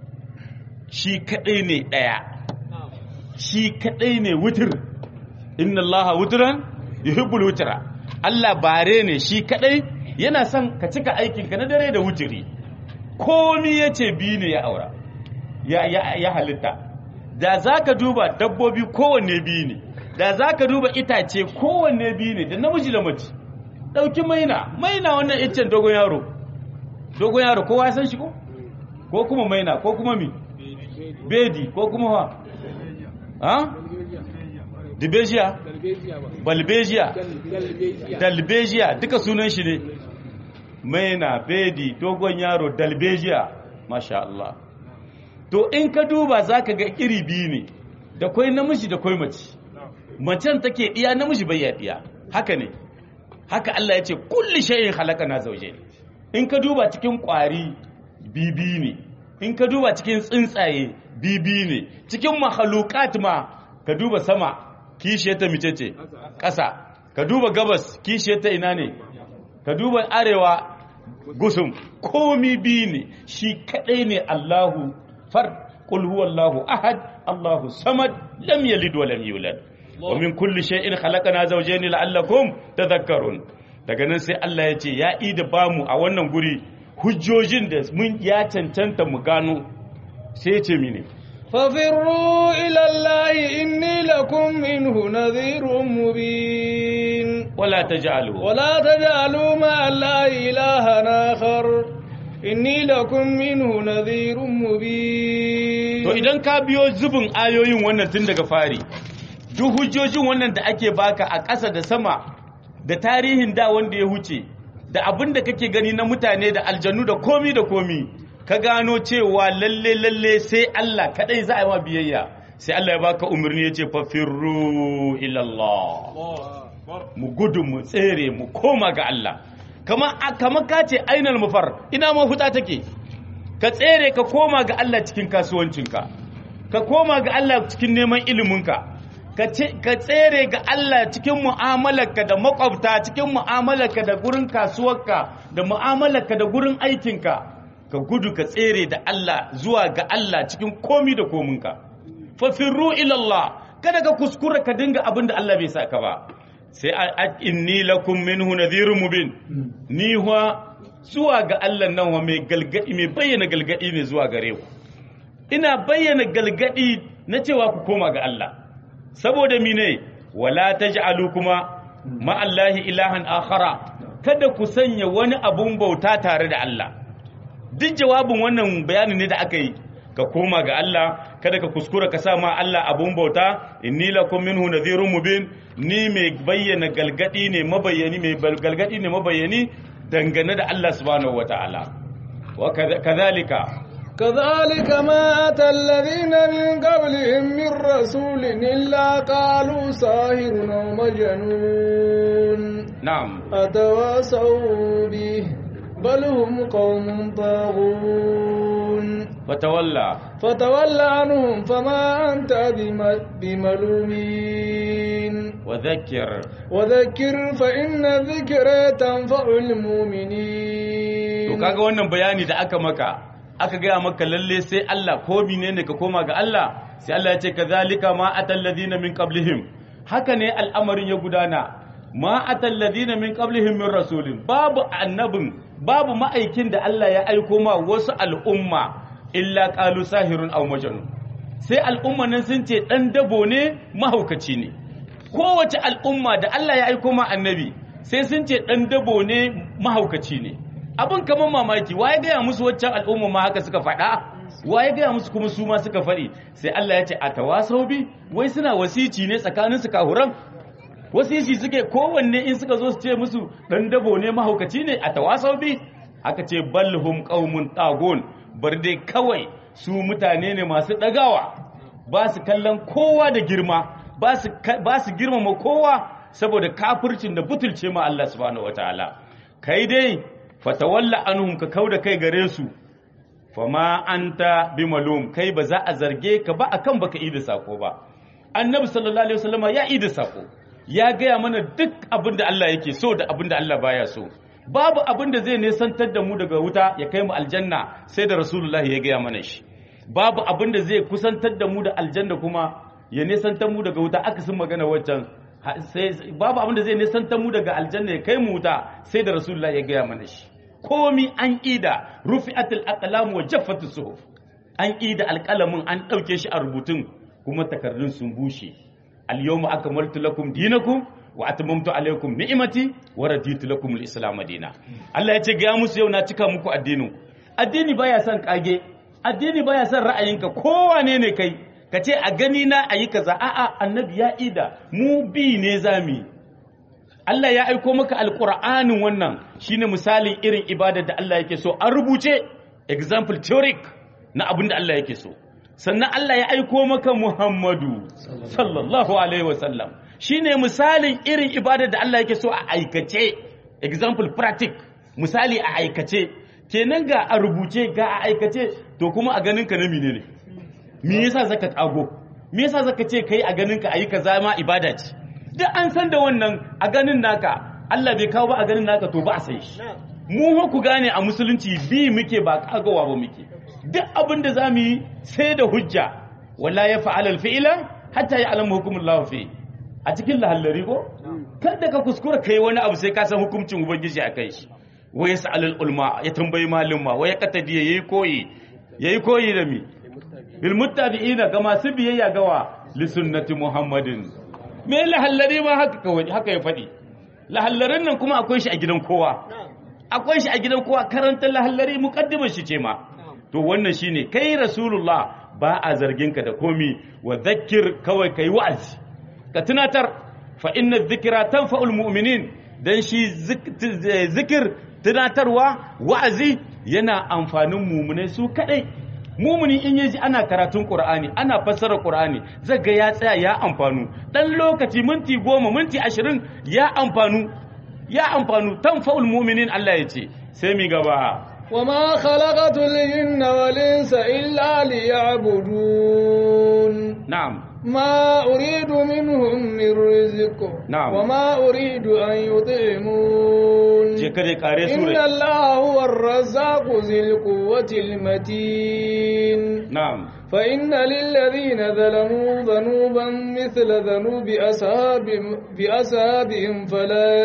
Speaker 2: shi kadai ne daya shi kadai ne wutir inna allaha wutran yuhibbul wutra Allah bare ne shi kadai yana son ka cika aikin ka na dare da wutiri komi yace bi ne ya aura ya ya, ya halitta da zaka duba dabbobi kowanne bi ne da zaka duba itace kowanne bi ne da namiji da mace dauki maina maina wannan iccen dogon yaro dogon yaro kowa ya san shi ko ko kuma maina ko kuma mi bedi ko kuma wa ha dibejiya balbejiya dalbejiya duka sunan shi ne maina bedi dogon yaro dalbejiya masha Allah to in ka duba zaka ga iri biyu ne da kwai namiji da kwai mace macen take iya namiji bai ya iya haka ne haka Allah ya ce kulli shay'in khalaqana zawjayn in ka duba cikin kwari bibi ne in ka duba cikin tsuntsaye bibi ne cikin mahalukat ma ka duba sama kishiyar ta mice ce ƙasa ka duba gabas kishiyar ta ina ne ka duba arewa gusum komi biyu ne shi kadai ne Allahu far qul huwallahu ahad Allahu samad lam yalid wa lam yulad wa min kulli shay'in khalaqna zawjayn la'allakum tadhakkarun daga nan sai Allah ya ce ya ida bamu a wannan guri hujjojin da mun ya cancanta mu gano sai ya ce mine
Speaker 1: ففروا إلى الله إني لكم منه نذير مبين
Speaker 2: wala taj'alu
Speaker 1: ولا تجعلوا مع الله إلها آخر إني لكم منه نذير مبين
Speaker 2: to idan ka biyo zubin ayoyin wannan tun daga fari duk hujjojin wannan da ake baka a ƙasa da sama da tarihin da wanda ya huce da abin da kake gani na mutane da aljannu da komi da komi ka gano cewa lalle lalle sai Allah kadai za a yi ma biyayya sai Allah ya baka umarni ya ce fafirru ilallah mu gudu mu tsere mu koma ga Allah kama kama ka ce ainal mufar ina mafuta take ka tsere ka koma ga Allah cikin kasuwancinka ka koma ga Allah cikin neman iliminka ka tsere ga Allah cikin mu'amalarka da makwabta cikin mu'amalarka da gurin kasuwarka da mu'amalarka da gurin aikinka ka gudu ka tsere da Allah zuwa ga Allah cikin komi da kominka fafirru ilallah kada ka kuskura ka dinga abin da Allah bai saka ba sai inni lakum minhu nadhirun mubin ni huwa zuwa ga Allah nan wa mai galgadi mai bayyana galgadi ne zuwa gare ku ina bayyana galgadi na cewa ku koma ga Allah saboda mine wala taj'alu kuma ma Allahi ilahan akhara kada ku sanya wani abun bauta tare da Allah duk jawabin wannan bayanin ne da aka yi ka koma ga Allah kada ka kuskura ka sa ma Allah abun bauta inni lakum minhu nadhirun mubin ni mai bayyana galgadi ne mabayyani mai galgadi ne mabayyani dangane da Allah subhanahu wataala wa kadhalika
Speaker 1: كذلك ما أتى الذين من قبلهم من رسول إلا قالوا ساهر ومجنون
Speaker 2: نعم
Speaker 1: أتواصوا به بل هم قوم طاغون
Speaker 2: فتولى
Speaker 1: فتول عنهم فما أنت بملومين
Speaker 2: وذكر
Speaker 1: وذكر فإن الذكر تنفع المؤمنين
Speaker 2: to kaga wannan bayani da aka maka aka gaya maka lalle sai Allah ko ne ka koma ga Allah sai Allah ya ce kazalika ma atal ladina min qablihim haka ne al'amarin ya gudana ma atal ladina min qablihim min rasulin babu annabin babu ma'aikin da Allah ya aiko ma wasu al'umma illa qalu sahirun aw majnun sai al'umma nan sun ce dan dabo ne mahaukaci ne kowace al'umma da Allah ya aiko ma annabi sai sun ce dan dabo ne mahaukaci ne abin kamar mamaki waye gaya musu waccan al'umma ma haka suka faɗa waye gaya musu kuma su ma suka faɗi sai Allah ya ce a tawasau bi wai suna wasici ne tsakanin su kahuran wasici suke kowanne in suka zo su ce musu dan dabo ne mahaukaci ne a tawasau bi aka ce balhum qaumun tagun bar dai kawai su mutane ne masu dagawa ba su kallon kowa da girma ba su ba su girmama kowa saboda kafircin da butulce ma Allah subhanahu wataala kai dai fatawalla anhum ka kauda kai gare su fama anta bimalum kai ba za a zarge ka ba akan baka yi da sako ba annabi sallallahu alaihi wasallama ya yi da sako ya gaya mana duk abin da Allah yake so da abin da Allah baya so babu abin da zai nesantar da mu daga wuta ya kai mu aljanna sai da rasulullahi ya gaya mana shi babu abin da zai kusantar da mu da aljanna kuma ya nesantar mu daga wuta akasin magana waccan babu abin da zai nisantar mu daga aljanna ya kai mu wuta sai da rasulullah ya gaya mana shi komi an ida rufi'atul aqlam wa jaffatu suhuf an ida alqalamin an dauke shi a rubutun kuma takardun sun bushe al yawma akmaltu lakum dinakum wa atmamtu alaykum ni'mati wa raditu lakum al-islam dina Allah ya ce ga musu yau na cika muku addinin addini baya son kage addini baya son ra'ayinka kowane ne kai ka ce a gani na a yi kaza a'a annabi ya ida mu bi ne zami Allah ya aiko maka alƙur'anin wannan shine misalin irin ibada da Allah yake so an rubuce example theoric na abin da Allah yake so sannan Allah ya aiko maka Muhammadu sallallahu alaihi wasallam shine misalin irin ibada da Allah yake so a aikace example practic misali a aikace kenan ga a rubuce ga a aikace to kuma a ganin ka na menene me yasa zaka kago me yasa zaka ce kai a ganin ka ayi kaza ma ibada ce duk an san da wannan a ganin naka Allah bai kawo ba a ganin naka to ba a san shi mu ku gane a musulunci bi muke ba kagawa ba muke duk abin da zamu yi sai da hujja wala ya fa'ala al-fi'la hatta ya'lamu hukumullahu fi a cikin lahallari ko kada ka kuskura kai wani abu sai ka san hukuncin ubangiji a kai shi wa yas'alul ulma ya tambayi malumma wa ya qatadi yayi koyi yayi koyi da mi bil muttabi'ina ga masu biyayya gawa li sunnati muhammadin me lahallari ma haka kawai haka ya faɗi lahallarin nan kuma akwai shi a gidan kowa akwai shi a gidan kowa karanta lahallari muqaddimar shi ce ma to wannan shine kai rasulullah ba a zargin ka da komi wa dhakkir kawai kai wa'azi ka tunatar fa inna dhikra tanfa'ul mu'minin dan shi zikir tunatarwa wa'azi yana amfanin mumunai su kadai mumuni in yaji ana karatun qur'ani ana fassara qur'ani zaga ya tsaya ya amfanu dan lokaci minti goma minti ashirin ya amfanu ya amfanu tanfa'ul mu'minin Allah ya ce sai mi gaba
Speaker 1: وما خلقت الجن والإنس إلا ليعبدون
Speaker 2: na'am
Speaker 1: ما أريد منهم من رزق
Speaker 2: نعم.
Speaker 1: وما أريد أن يطعمون
Speaker 2: je kare kare
Speaker 1: إن
Speaker 2: sura
Speaker 1: الله هو الرزاق ذي القوة المتين
Speaker 2: na'am
Speaker 1: فإن للذين ظلموا ذنوبا مثل ذنوب أصحاب بأصحابهم فلا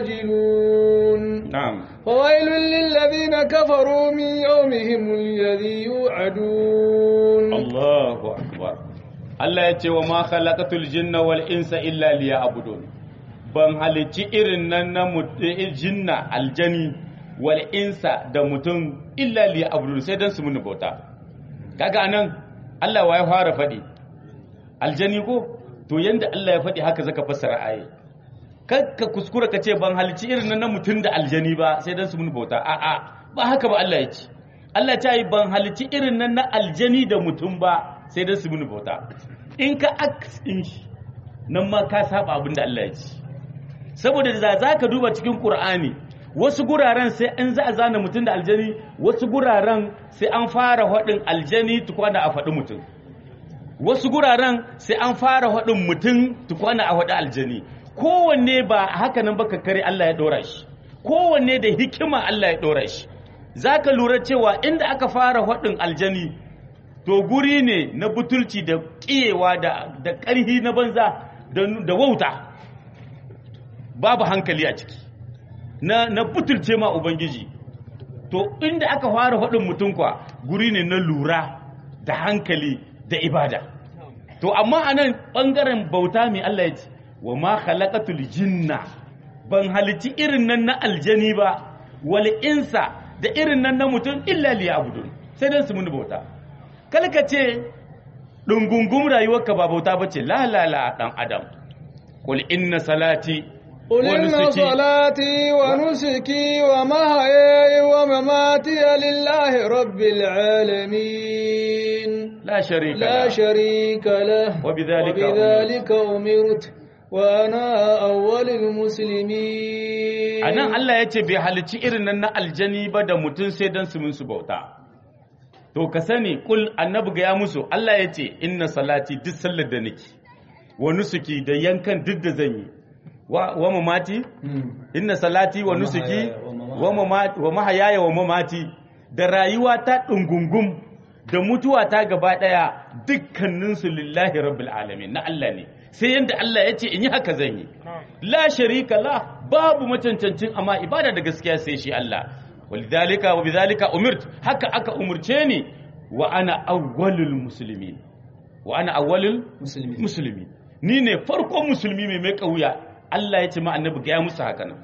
Speaker 1: يستعجلون
Speaker 2: na'am
Speaker 1: فويل للذين كفروا من يومهم الذي يوعدون
Speaker 2: Allahu akbar Allah ya ce wa ma khalaqatul jinna wal insa illa liya'budun ban halici irin nan na mut- eh, jinna aljani wal insa da mutum illa liya'budun sai dan su muni bauta kaga anan Allah wa ya fara faɗi aljani ko to yanda Allah ya faɗi haka zaka fassara aye ka kuskura ka ce ban halici irin nan na mutum da aljani ba sai dan su muni bauta a'a ba haka ba Allah ya ce Allah ta yi ban halici irin nan na aljani da mutum ba sai dan su muni bauta in ka aks in shi nan ma ka saba abin da Allah ya ce saboda da za ka duba cikin Qur'ani wasu guraren sai an za a zana mutum da aljani wasu guraren sai an fara haɗin aljani tukwana a faɗi mutum wasu guraren sai an fara haɗin mutum tukwana a haɗi aljani kowanne ba haka nan baka kare Allah ya ɗora shi kowanne da hikima Allah ya ɗora shi za ka lura cewa inda aka fara haɗin aljani to guri ne na butulci da ƙiyewa da da ƙarhi na banza da da wauta babu hankali a ciki na na butulce ma ubangiji to inda aka fara haɗin mutum kwa guri ne na lura da hankali da ibada to amma anan ɓangaren bauta mai Allah ya ce wa ma khalaqatul jinna ban halici irin nan na aljani ba wal insa da irin nan na mutum illa liya'budun sai dan su muni bauta kalka ce dungungum rayuwarka ba bauta bace la la la dan adam qul inna salati
Speaker 1: قل
Speaker 2: wa
Speaker 1: إن
Speaker 2: nusuki
Speaker 1: صلاتي ونسكي ومحياي ومماتي لله رب العالمين
Speaker 2: la sharika
Speaker 1: لا
Speaker 2: la
Speaker 1: شريك له
Speaker 2: وبذلك
Speaker 1: وبذلك أمرت وأنا أول المسلمين
Speaker 2: a nan Allah ya ce bai halicci irin nan na aljani ba da mutum sai don su su bauta to ka sani kul annabi ga ya musu Allah ya ce inna salati duk sallar da nake wa nusuki da yankan duk da zan yi wa wa mamati inna salati wa nusuki wa mamati wa mahayaya wa mamati da rayuwa ta dungungum da mutuwa ta gaba daya dukkanin su lillahi rabbil alamin na Allah ne sai yanda Allah ya ce in yi haka zan yi la sharika la babu macancancin amma ibada da gaskiya sai shi Allah walidhalika wa bidhalika umirt haka aka umurce ni wa ana awwalul muslimin wa ana awwalul
Speaker 1: مسلمين
Speaker 2: musulmi ni ne farkon musulmi mai mai kauya Allah ya ce ma annabi ga ya musu haka nan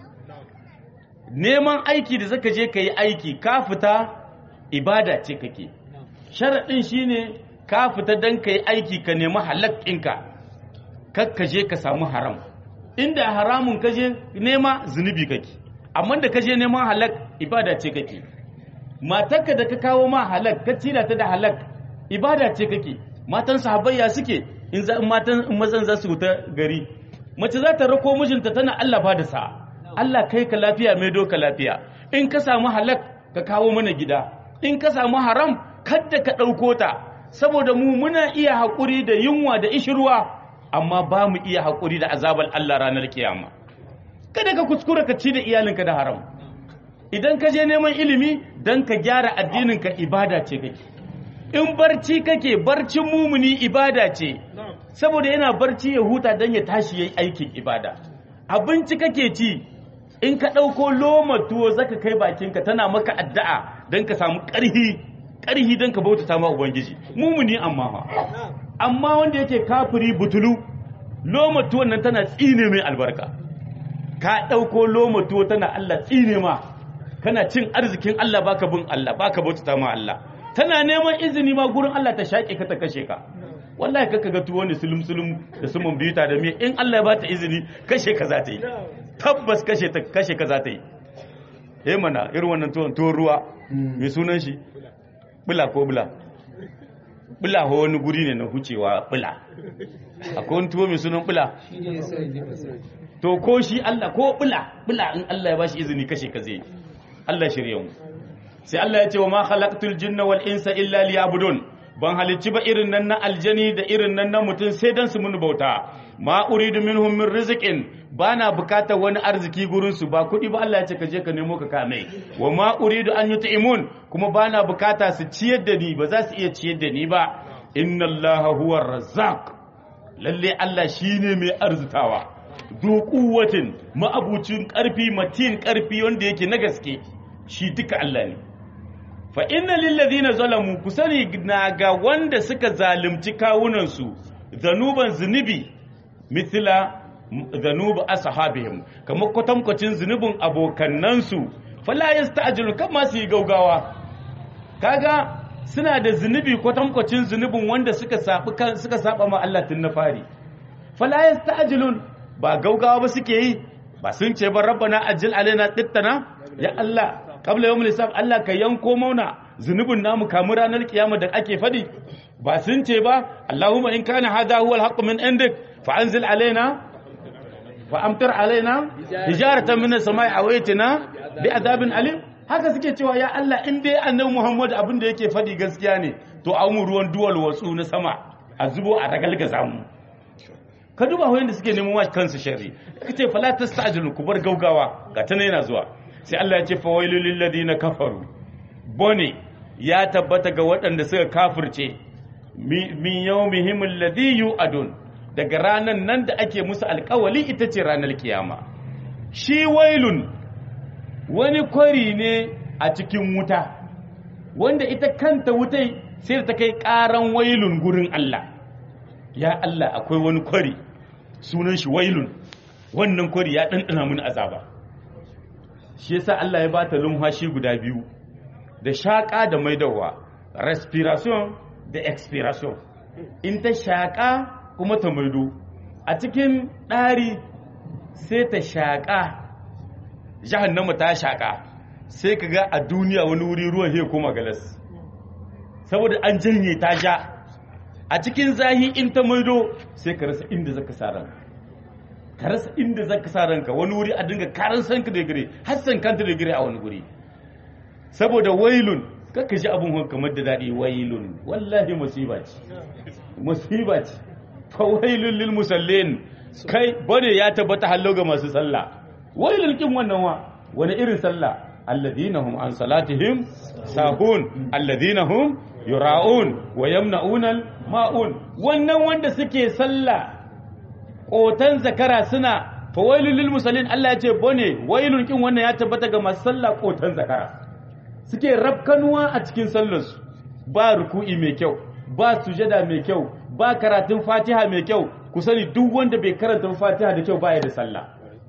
Speaker 2: neman aiki da zaka je ka yi aiki ka fita ibada ce kake sharaɗin shine ka fita don ka yi aiki ka nemi halakkinka kar ka je ka samu haram inda haramun ka je nema zunubi kake amma da ka je neman halak ibada ce kake matarka da ka kawo ma halak ka tila ta da halak ibada ce kake matan sahabbayya suke in za in matan in mazan za su wuta gari mace za ta rako mijinta tana Allah ba da sa'a Allah kai ka lafiya mai doka lafiya in ka samu halak ka kawo mana gida in ka samu haram kadda ka ɗauko ta saboda mu muna iya haƙuri da yunwa da ishirwa amma ba mu iya haƙuri da azabar Allah ranar kiyama kada ka kuskura ka ci da iyalinka da haram idan ka je neman ilimi don ka gyara addininka ibada ce kake in barci kake barcin mumuni ibada ce saboda yana barci ya huta don ya tashi yayi aikin ibada abinci kake ci in ka ɗauko loma tuwo zaka kai bakinka tana maka addu'a don ka samu ƙarhi ƙarhi don ka bautata ma ubangiji mumuni amma fa amma wanda yake kafiri butulu loma tuwon nan tana tsine mai albarka ka ɗauko loma tuwo tana Allah tsine ma kana cin arzikin Allah baka bin Allah baka bautata ma Allah tana neman izini ma gurin Allah ta shaƙe ka ta kashe ka wallahi kaka ga tuwo ne sulum sulum da sumun biyuta da me in Allah ya bata izini kashe ka za ta yi tabbas kashe ta kashe ka za ta yi eh mana irin wannan tuwon tuwon ruwa mai sunan shi bula ko bula bula ho wani guri ne na hucewa bula akwai wani tuwo mai sunan bula to ko shi Allah ko bula bula in Allah ya bashi izini kashe ka zai Allah shirye mu sai Allah ya ce wa ma khalaqtul jinna wal insa illa liya'budun ban halicci ba irin nan na aljani da irin nan na mutum sai dan su mun bauta ma uridu minhum min rizqin bana bukatar wani arziki gurin su ba kudi ba Allah ya ce ka je ka nemo ka kame wa ma uridu an yut'imun kuma bana bukata su ciyar da ni ba za su iya ciyar da ni ba inna Allaha huwa razzaq lalle Allah shine mai arzutawa du quwwatin ma'abucin karfi matin karfi wanda yake na gaske shi duka Allah ne fa inna lillazina zalamu ku sani na ga wanda suka zalunci kawunansu zanuban zunubi mithla zanub ashabihim kamar kwatankwacin zunubin abokannansu fala yasta'jilu kama su yi gaugawa kaga suna da zunubi kwatankwacin zunubin wanda suka sabi kan suka saba ma Allah tun na fari fala yasta'jilun ba gaugawa ba suke yi ba sun ce ba rabbana ajil alaina dittana ya Allah qabla yawmil hisab Allah ka yanko mauna zunubin namu kamu ranar kiyama da ake fadi ba sun ce ba Allahumma in kana hadha huwa al min indik fa anzil alaina fa amtir alaina hijaratan min as-sama'i awaitina bi adabin alim haka suke cewa ya Allah in dai annabi Muhammad abin da yake fadi gaskiya ne to a mu ruwan duwal watsu na sama a zubo a ragalgaza mu ka duba wayan da suke neman wa kansu sharri kace fala tastajilu ku bar gaugawa ga tana yana zuwa sai Allah ya ce fawailul lil ladina kafaru bone ya tabbata ga waɗanda suka kafirce min yawmihim alladhi yu'adun daga ranan nan da ake musu alƙawali ita ce ranar kiyama shi wailun wani kwari ne a cikin wuta wanda ita kanta wutai sai ta kai ƙaran wailun gurin Allah ya Allah akwai wani kwari sunan shi wailun wannan kwari ya ɗanɗana mun azaba shi yasa Allah ya bata lumhashi guda biyu da shaƙa da maidawa respiration da expiration in ta shaƙa kuma ta maido a cikin ɗari sai ta shaƙa jahannama ta shaƙa sai ka ga a duniya wani wuri ruwan he koma galas saboda an janye ta ja a cikin zahi in ta maido sai ka rasa inda zaka sa ranka ka rasa inda zaka sa ranka wani wuri a dinga karan sanka da gire har san kanta da gire a wani guri saboda wailun kaka ji abun kamar da daɗi wailun wallahi musiba ce musiba ce fa wailun lil musallin kai bane ya tabbata hallo ga masu sallah wailun kin wannan wa wani irin sallah alladhina hum an salatihim sahun alladhina hum yura'un wa yamna'una ma'un wannan wanda suke sallah kotan zakara suna fa wailul lil musallin Allah ya ce bone wailun kin wannan ya tabbata ga masu sallah kotan zakara suke rafkanuwa a cikin sallarsu ba ruku'i mai kyau ba sujada mai kyau ba karatun fatiha mai kyau ku sani duk wanda bai karanta fatiha da kyau baya da sallah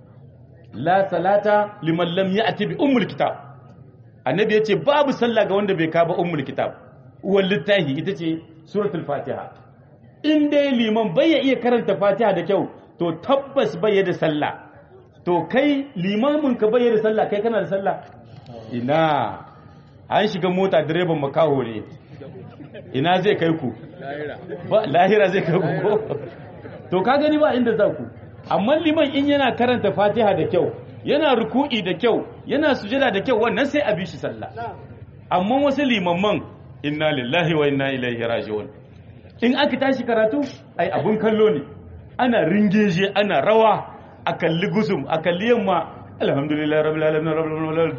Speaker 2: la salata liman lam ya'ti bi ummul kitab annabi yace babu sallah ga wanda bai kaba ummul kitab uwal littahi ita ce suratul fatiha in dai liman bai ya iya karanta fatiha da kyau to tabbas bai da sallah to kai limamin ka bai da sallah kai kana da sallah ina an shiga mota direban makaho ne ina zai kai ku ba lahira zai kai ku ko to ka gani ba inda za ku amma liman in yana karanta fatiha da kyau yana ruku'i da kyau yana sujada da kyau wannan sai a bi shi sallah amma wasu limamman inna lillahi wa inna ilaihi raji'un in aka tashi karatu ai abun kallo ne ana ringeje ana rawa a kalli gusum a kalli yamma alhamdulillah rabbil alamin rabbil alamin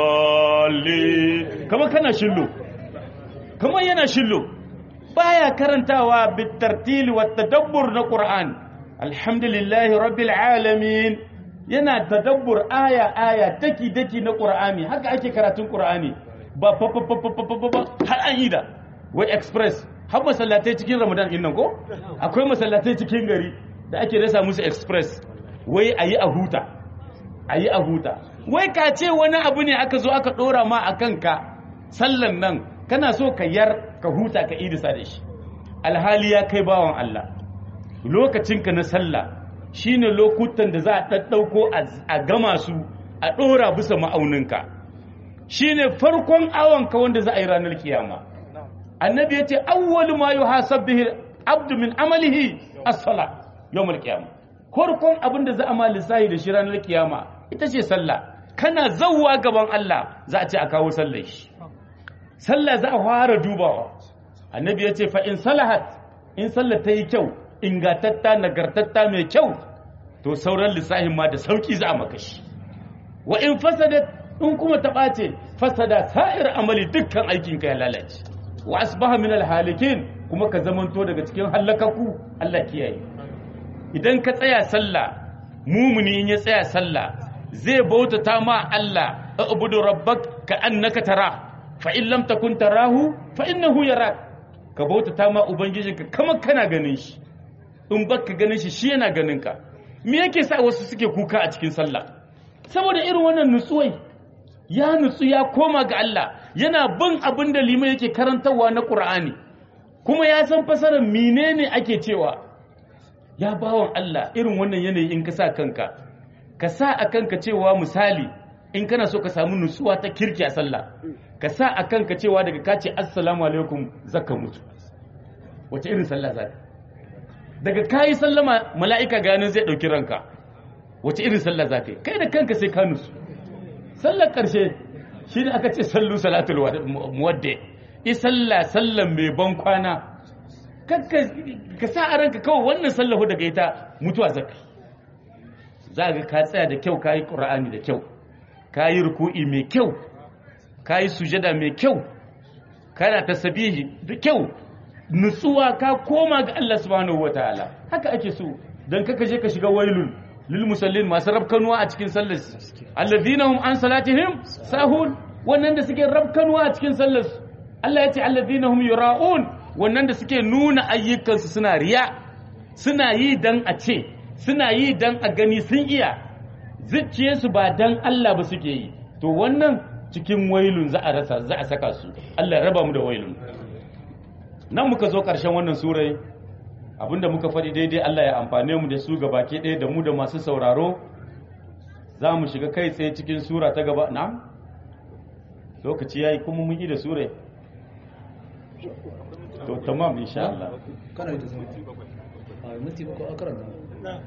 Speaker 2: dalli kama kana shillo kama yana shillo baya karantawa bitartili wa tadabbur na qur'an alhamdulillah rabbil alamin yana tadabbur aya aya daki daki na qur'ani haka ake karatun qur'ani ba fa fa fa fa har an ida wai express har masallatai cikin ramadan din nan ko akwai masallatai cikin gari da ake rasa musu express wai ayi a huta a yi a huta wai ka ce wani abu ne aka zo aka ɗora ma a kanka sallan nan kana so ka yar ka huta ka idisa da shi alhali ya kai bawan Allah lokacinka na sallah shine lokutan da za a ɗaɗɗauko a gama su a ɗora bisa ma'auninka shine farkon awon ka wanda za a yi ranar kiyama annabi ya ce awwalu ma yuhasab bihi abdu min amalihi as-sala yawmul qiyama farkon abin da za a ma lissahi da shi ranar kiyama ita ce sallah kana zawwa gaban Allah za a ce a kawo sallar shi sallah za a fara dubawa annabi ya ce fa in salahat in sallah ta yi kyau ingatatta nagartatta mai kyau to sauran lissahin ma da sauki za a maka shi wa in fasadat in kuma ta ɓace fasada sa'ir amali dukkan aikinka ya lalace wa asbaha min alhalikin kuma ka zamanto daga cikin hallakaku Allah kiyaye idan ka tsaya sallah mumuni in ya tsaya sallah zai bautata ma Allah ubudu rabbak ka annaka tara fa in lam takun tarahu fa innahu yarak ka bautata ma ubangijinka kamar kana ganin shi in baka ganin shi shi yana ganin ka me yake sa wasu suke kuka a cikin sallah saboda irin wannan nutsuwai ya nutsu ya koma ga Allah yana bin abin da liman yake karantarwa na Qur'ani kuma ya san fasarar menene ake cewa ya bawan Allah irin wannan yanayi in ka sa kanka ka sa a kanka cewa misali in kana so ka samu nutsuwa ta kirki a sallah ka sa a kanka cewa daga ka ce assalamu alaikum zaka mutu wace irin sallah za daga kayi sallama mala'ika ganin zai ɗauki ranka wace irin sallah za ka yi kai da kanka sai ka nutsu sallar ƙarshe shi ne aka ce sallu salatul muwadde i sallah sallan mai ban kwana ka sa a ranka kawai wannan sallahu daga ita mutuwa zaka za ga ka tsaya da kyau ka yi ƙura'ani da kyau ka yi ruku'i mai kyau ka yi sujada mai kyau kana tasabihi da kyau nutsuwa ka koma ga Allah subhanahu wataala haka ake so dan kaka je ka shiga wailun lil musallin masu rabkanuwa a cikin sallar alladhina hum an salatihim sahun wannan da suke rabkanuwa a cikin sallar Allah ya ce alladhina hum yura'un wannan da suke nuna ayyukansu suna riya suna yi dan a ce suna yi dan a gani sun iya zuciyarsu ba dan Allah ba suke yi to wannan cikin wailun za a rasa za a saka su Allah ya raba mu da wailun nan muka zo ƙarshen wannan surai abinda muka faɗi daidai Allah ya amfane mu da su baki ɗaya da mu da masu sauraro za mu shiga kai tsaye cikin sura ta gaba na lokaci ya yi kuma mun yi da surai to tamam insha Allah
Speaker 3: kana yi ta zama a minti ko a karanta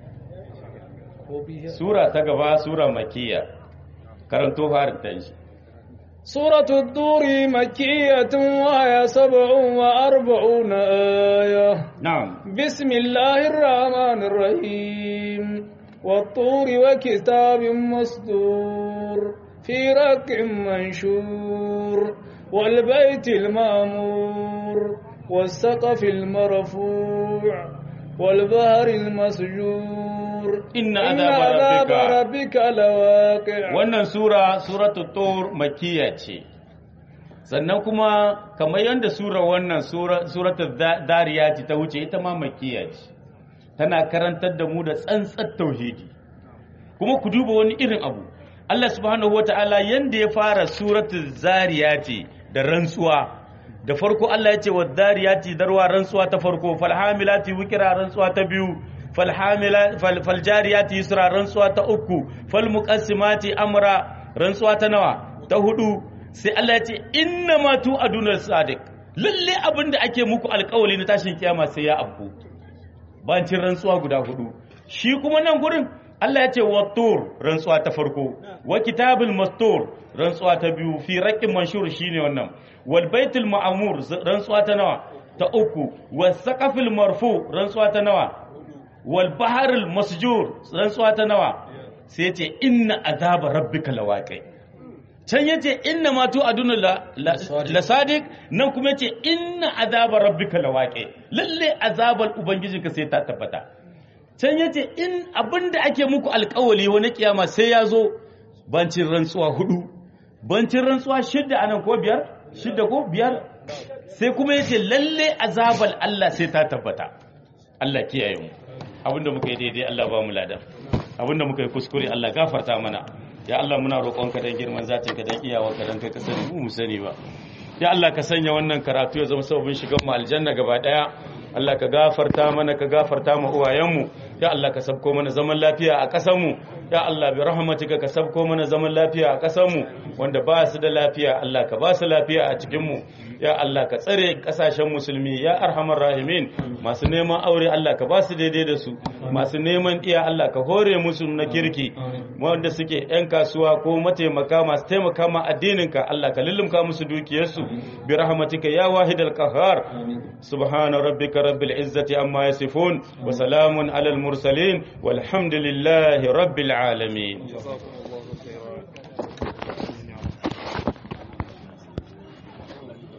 Speaker 3: ko biya
Speaker 2: sura ta gaba sura makiya karanto harin ta shi
Speaker 1: سورة الدور مكية وهي سبع وأربعون آية
Speaker 2: na'am
Speaker 1: بسم الله الرحمن الرحيم والطور وكتاب مسطور في رق منشور والبيت المامور والسقف المرفوع والبهر المسجور
Speaker 2: إن عذاب ربك-
Speaker 1: ربك لواقع
Speaker 2: wannan sura suratul tur makiya ce sannan kuma kamar yadda sura wannan sura suratul Da- dariyati ta wuce ita ma makiya ce tana karantar da mu da tsantsar tauhidi kuma ku duba wani irin abu Allah subhanahu wata'ala yanda ya fara suratul zariyati da rantsuwa da farko Allah ya ce wa dariyati darwa rantsuwa ta farko falhamilati wikira rantsuwa ta biyu falhamila fal, faljariyati yusra rantsuwa ta uku falmuqassimati amra rantsuwa ta nawa ta hudu sai Allah ya ce inna ma tu aduna sadiq lalle abinda ake muku alƙawari na tashin kiyama sai ya afku bancin rantsuwa guda hudu shi kuma nan gurin Allah ya ce wattur rantsuwa ta farko wa kitabul mastur rantsuwa ta biyu fi raqqin manshur shine wannan wal baitul ma'mur rantsuwa ta nawa ta uku was saqafil marfu rantsuwa ta nawa wal baharul masjur rantsuwa ta nawa sai ya ce inna azaba rabbika lawaqi can yace inna ma tu aduna la, la, la sadiq nan kuma yace inna azaba rabbika lawaqi lalle azabal ubangijinka sai ta tabbata can yace in abinda ake muku alkawali wani kiyama sai ya zo bancin rantsuwa hudu bancin rantsuwa shidda anan ko biyar shidda ko biyar sai kuma yace lalle azabal Allah sai ta tabbata Allah kiyaye mu abinda muka yi daidai Allah ba mu ladan abinda muka yi kuskure Allah gafarta mana ya Allah muna roƙonka dan girman zatin ka dan iyawa ka dan kai ka sani mu mu sani ba ya Allah ka sanya wannan karatu ya zama sababin shigan mu aljanna gaba daya Allah ka gafarta mana ka gafarta mu uwayenmu ya Allah ka sabko mana zaman lafiya a ƙasar mu ya Allah bi rahmatika ka sabko mana zaman lafiya a ƙasar mu wanda ba su da lafiya Allah ka ba su lafiya a cikin mu ya Allah ka tsare kasashen musulmi ya arhamar rahimin masu neman aure Allah ka ba su daidai da su masu neman iya Allah ka hore musu na kirki wanda suke yan kasuwa ko mataimaka masu taimaka ma addininka Allah ka lullumka musu dukiyarsu bi rahmatika ya wahidal qahhar subhana rabbika rabbil izzati amma yasifun wa salamun alal mursalin walhamdulillahi rabbil alamin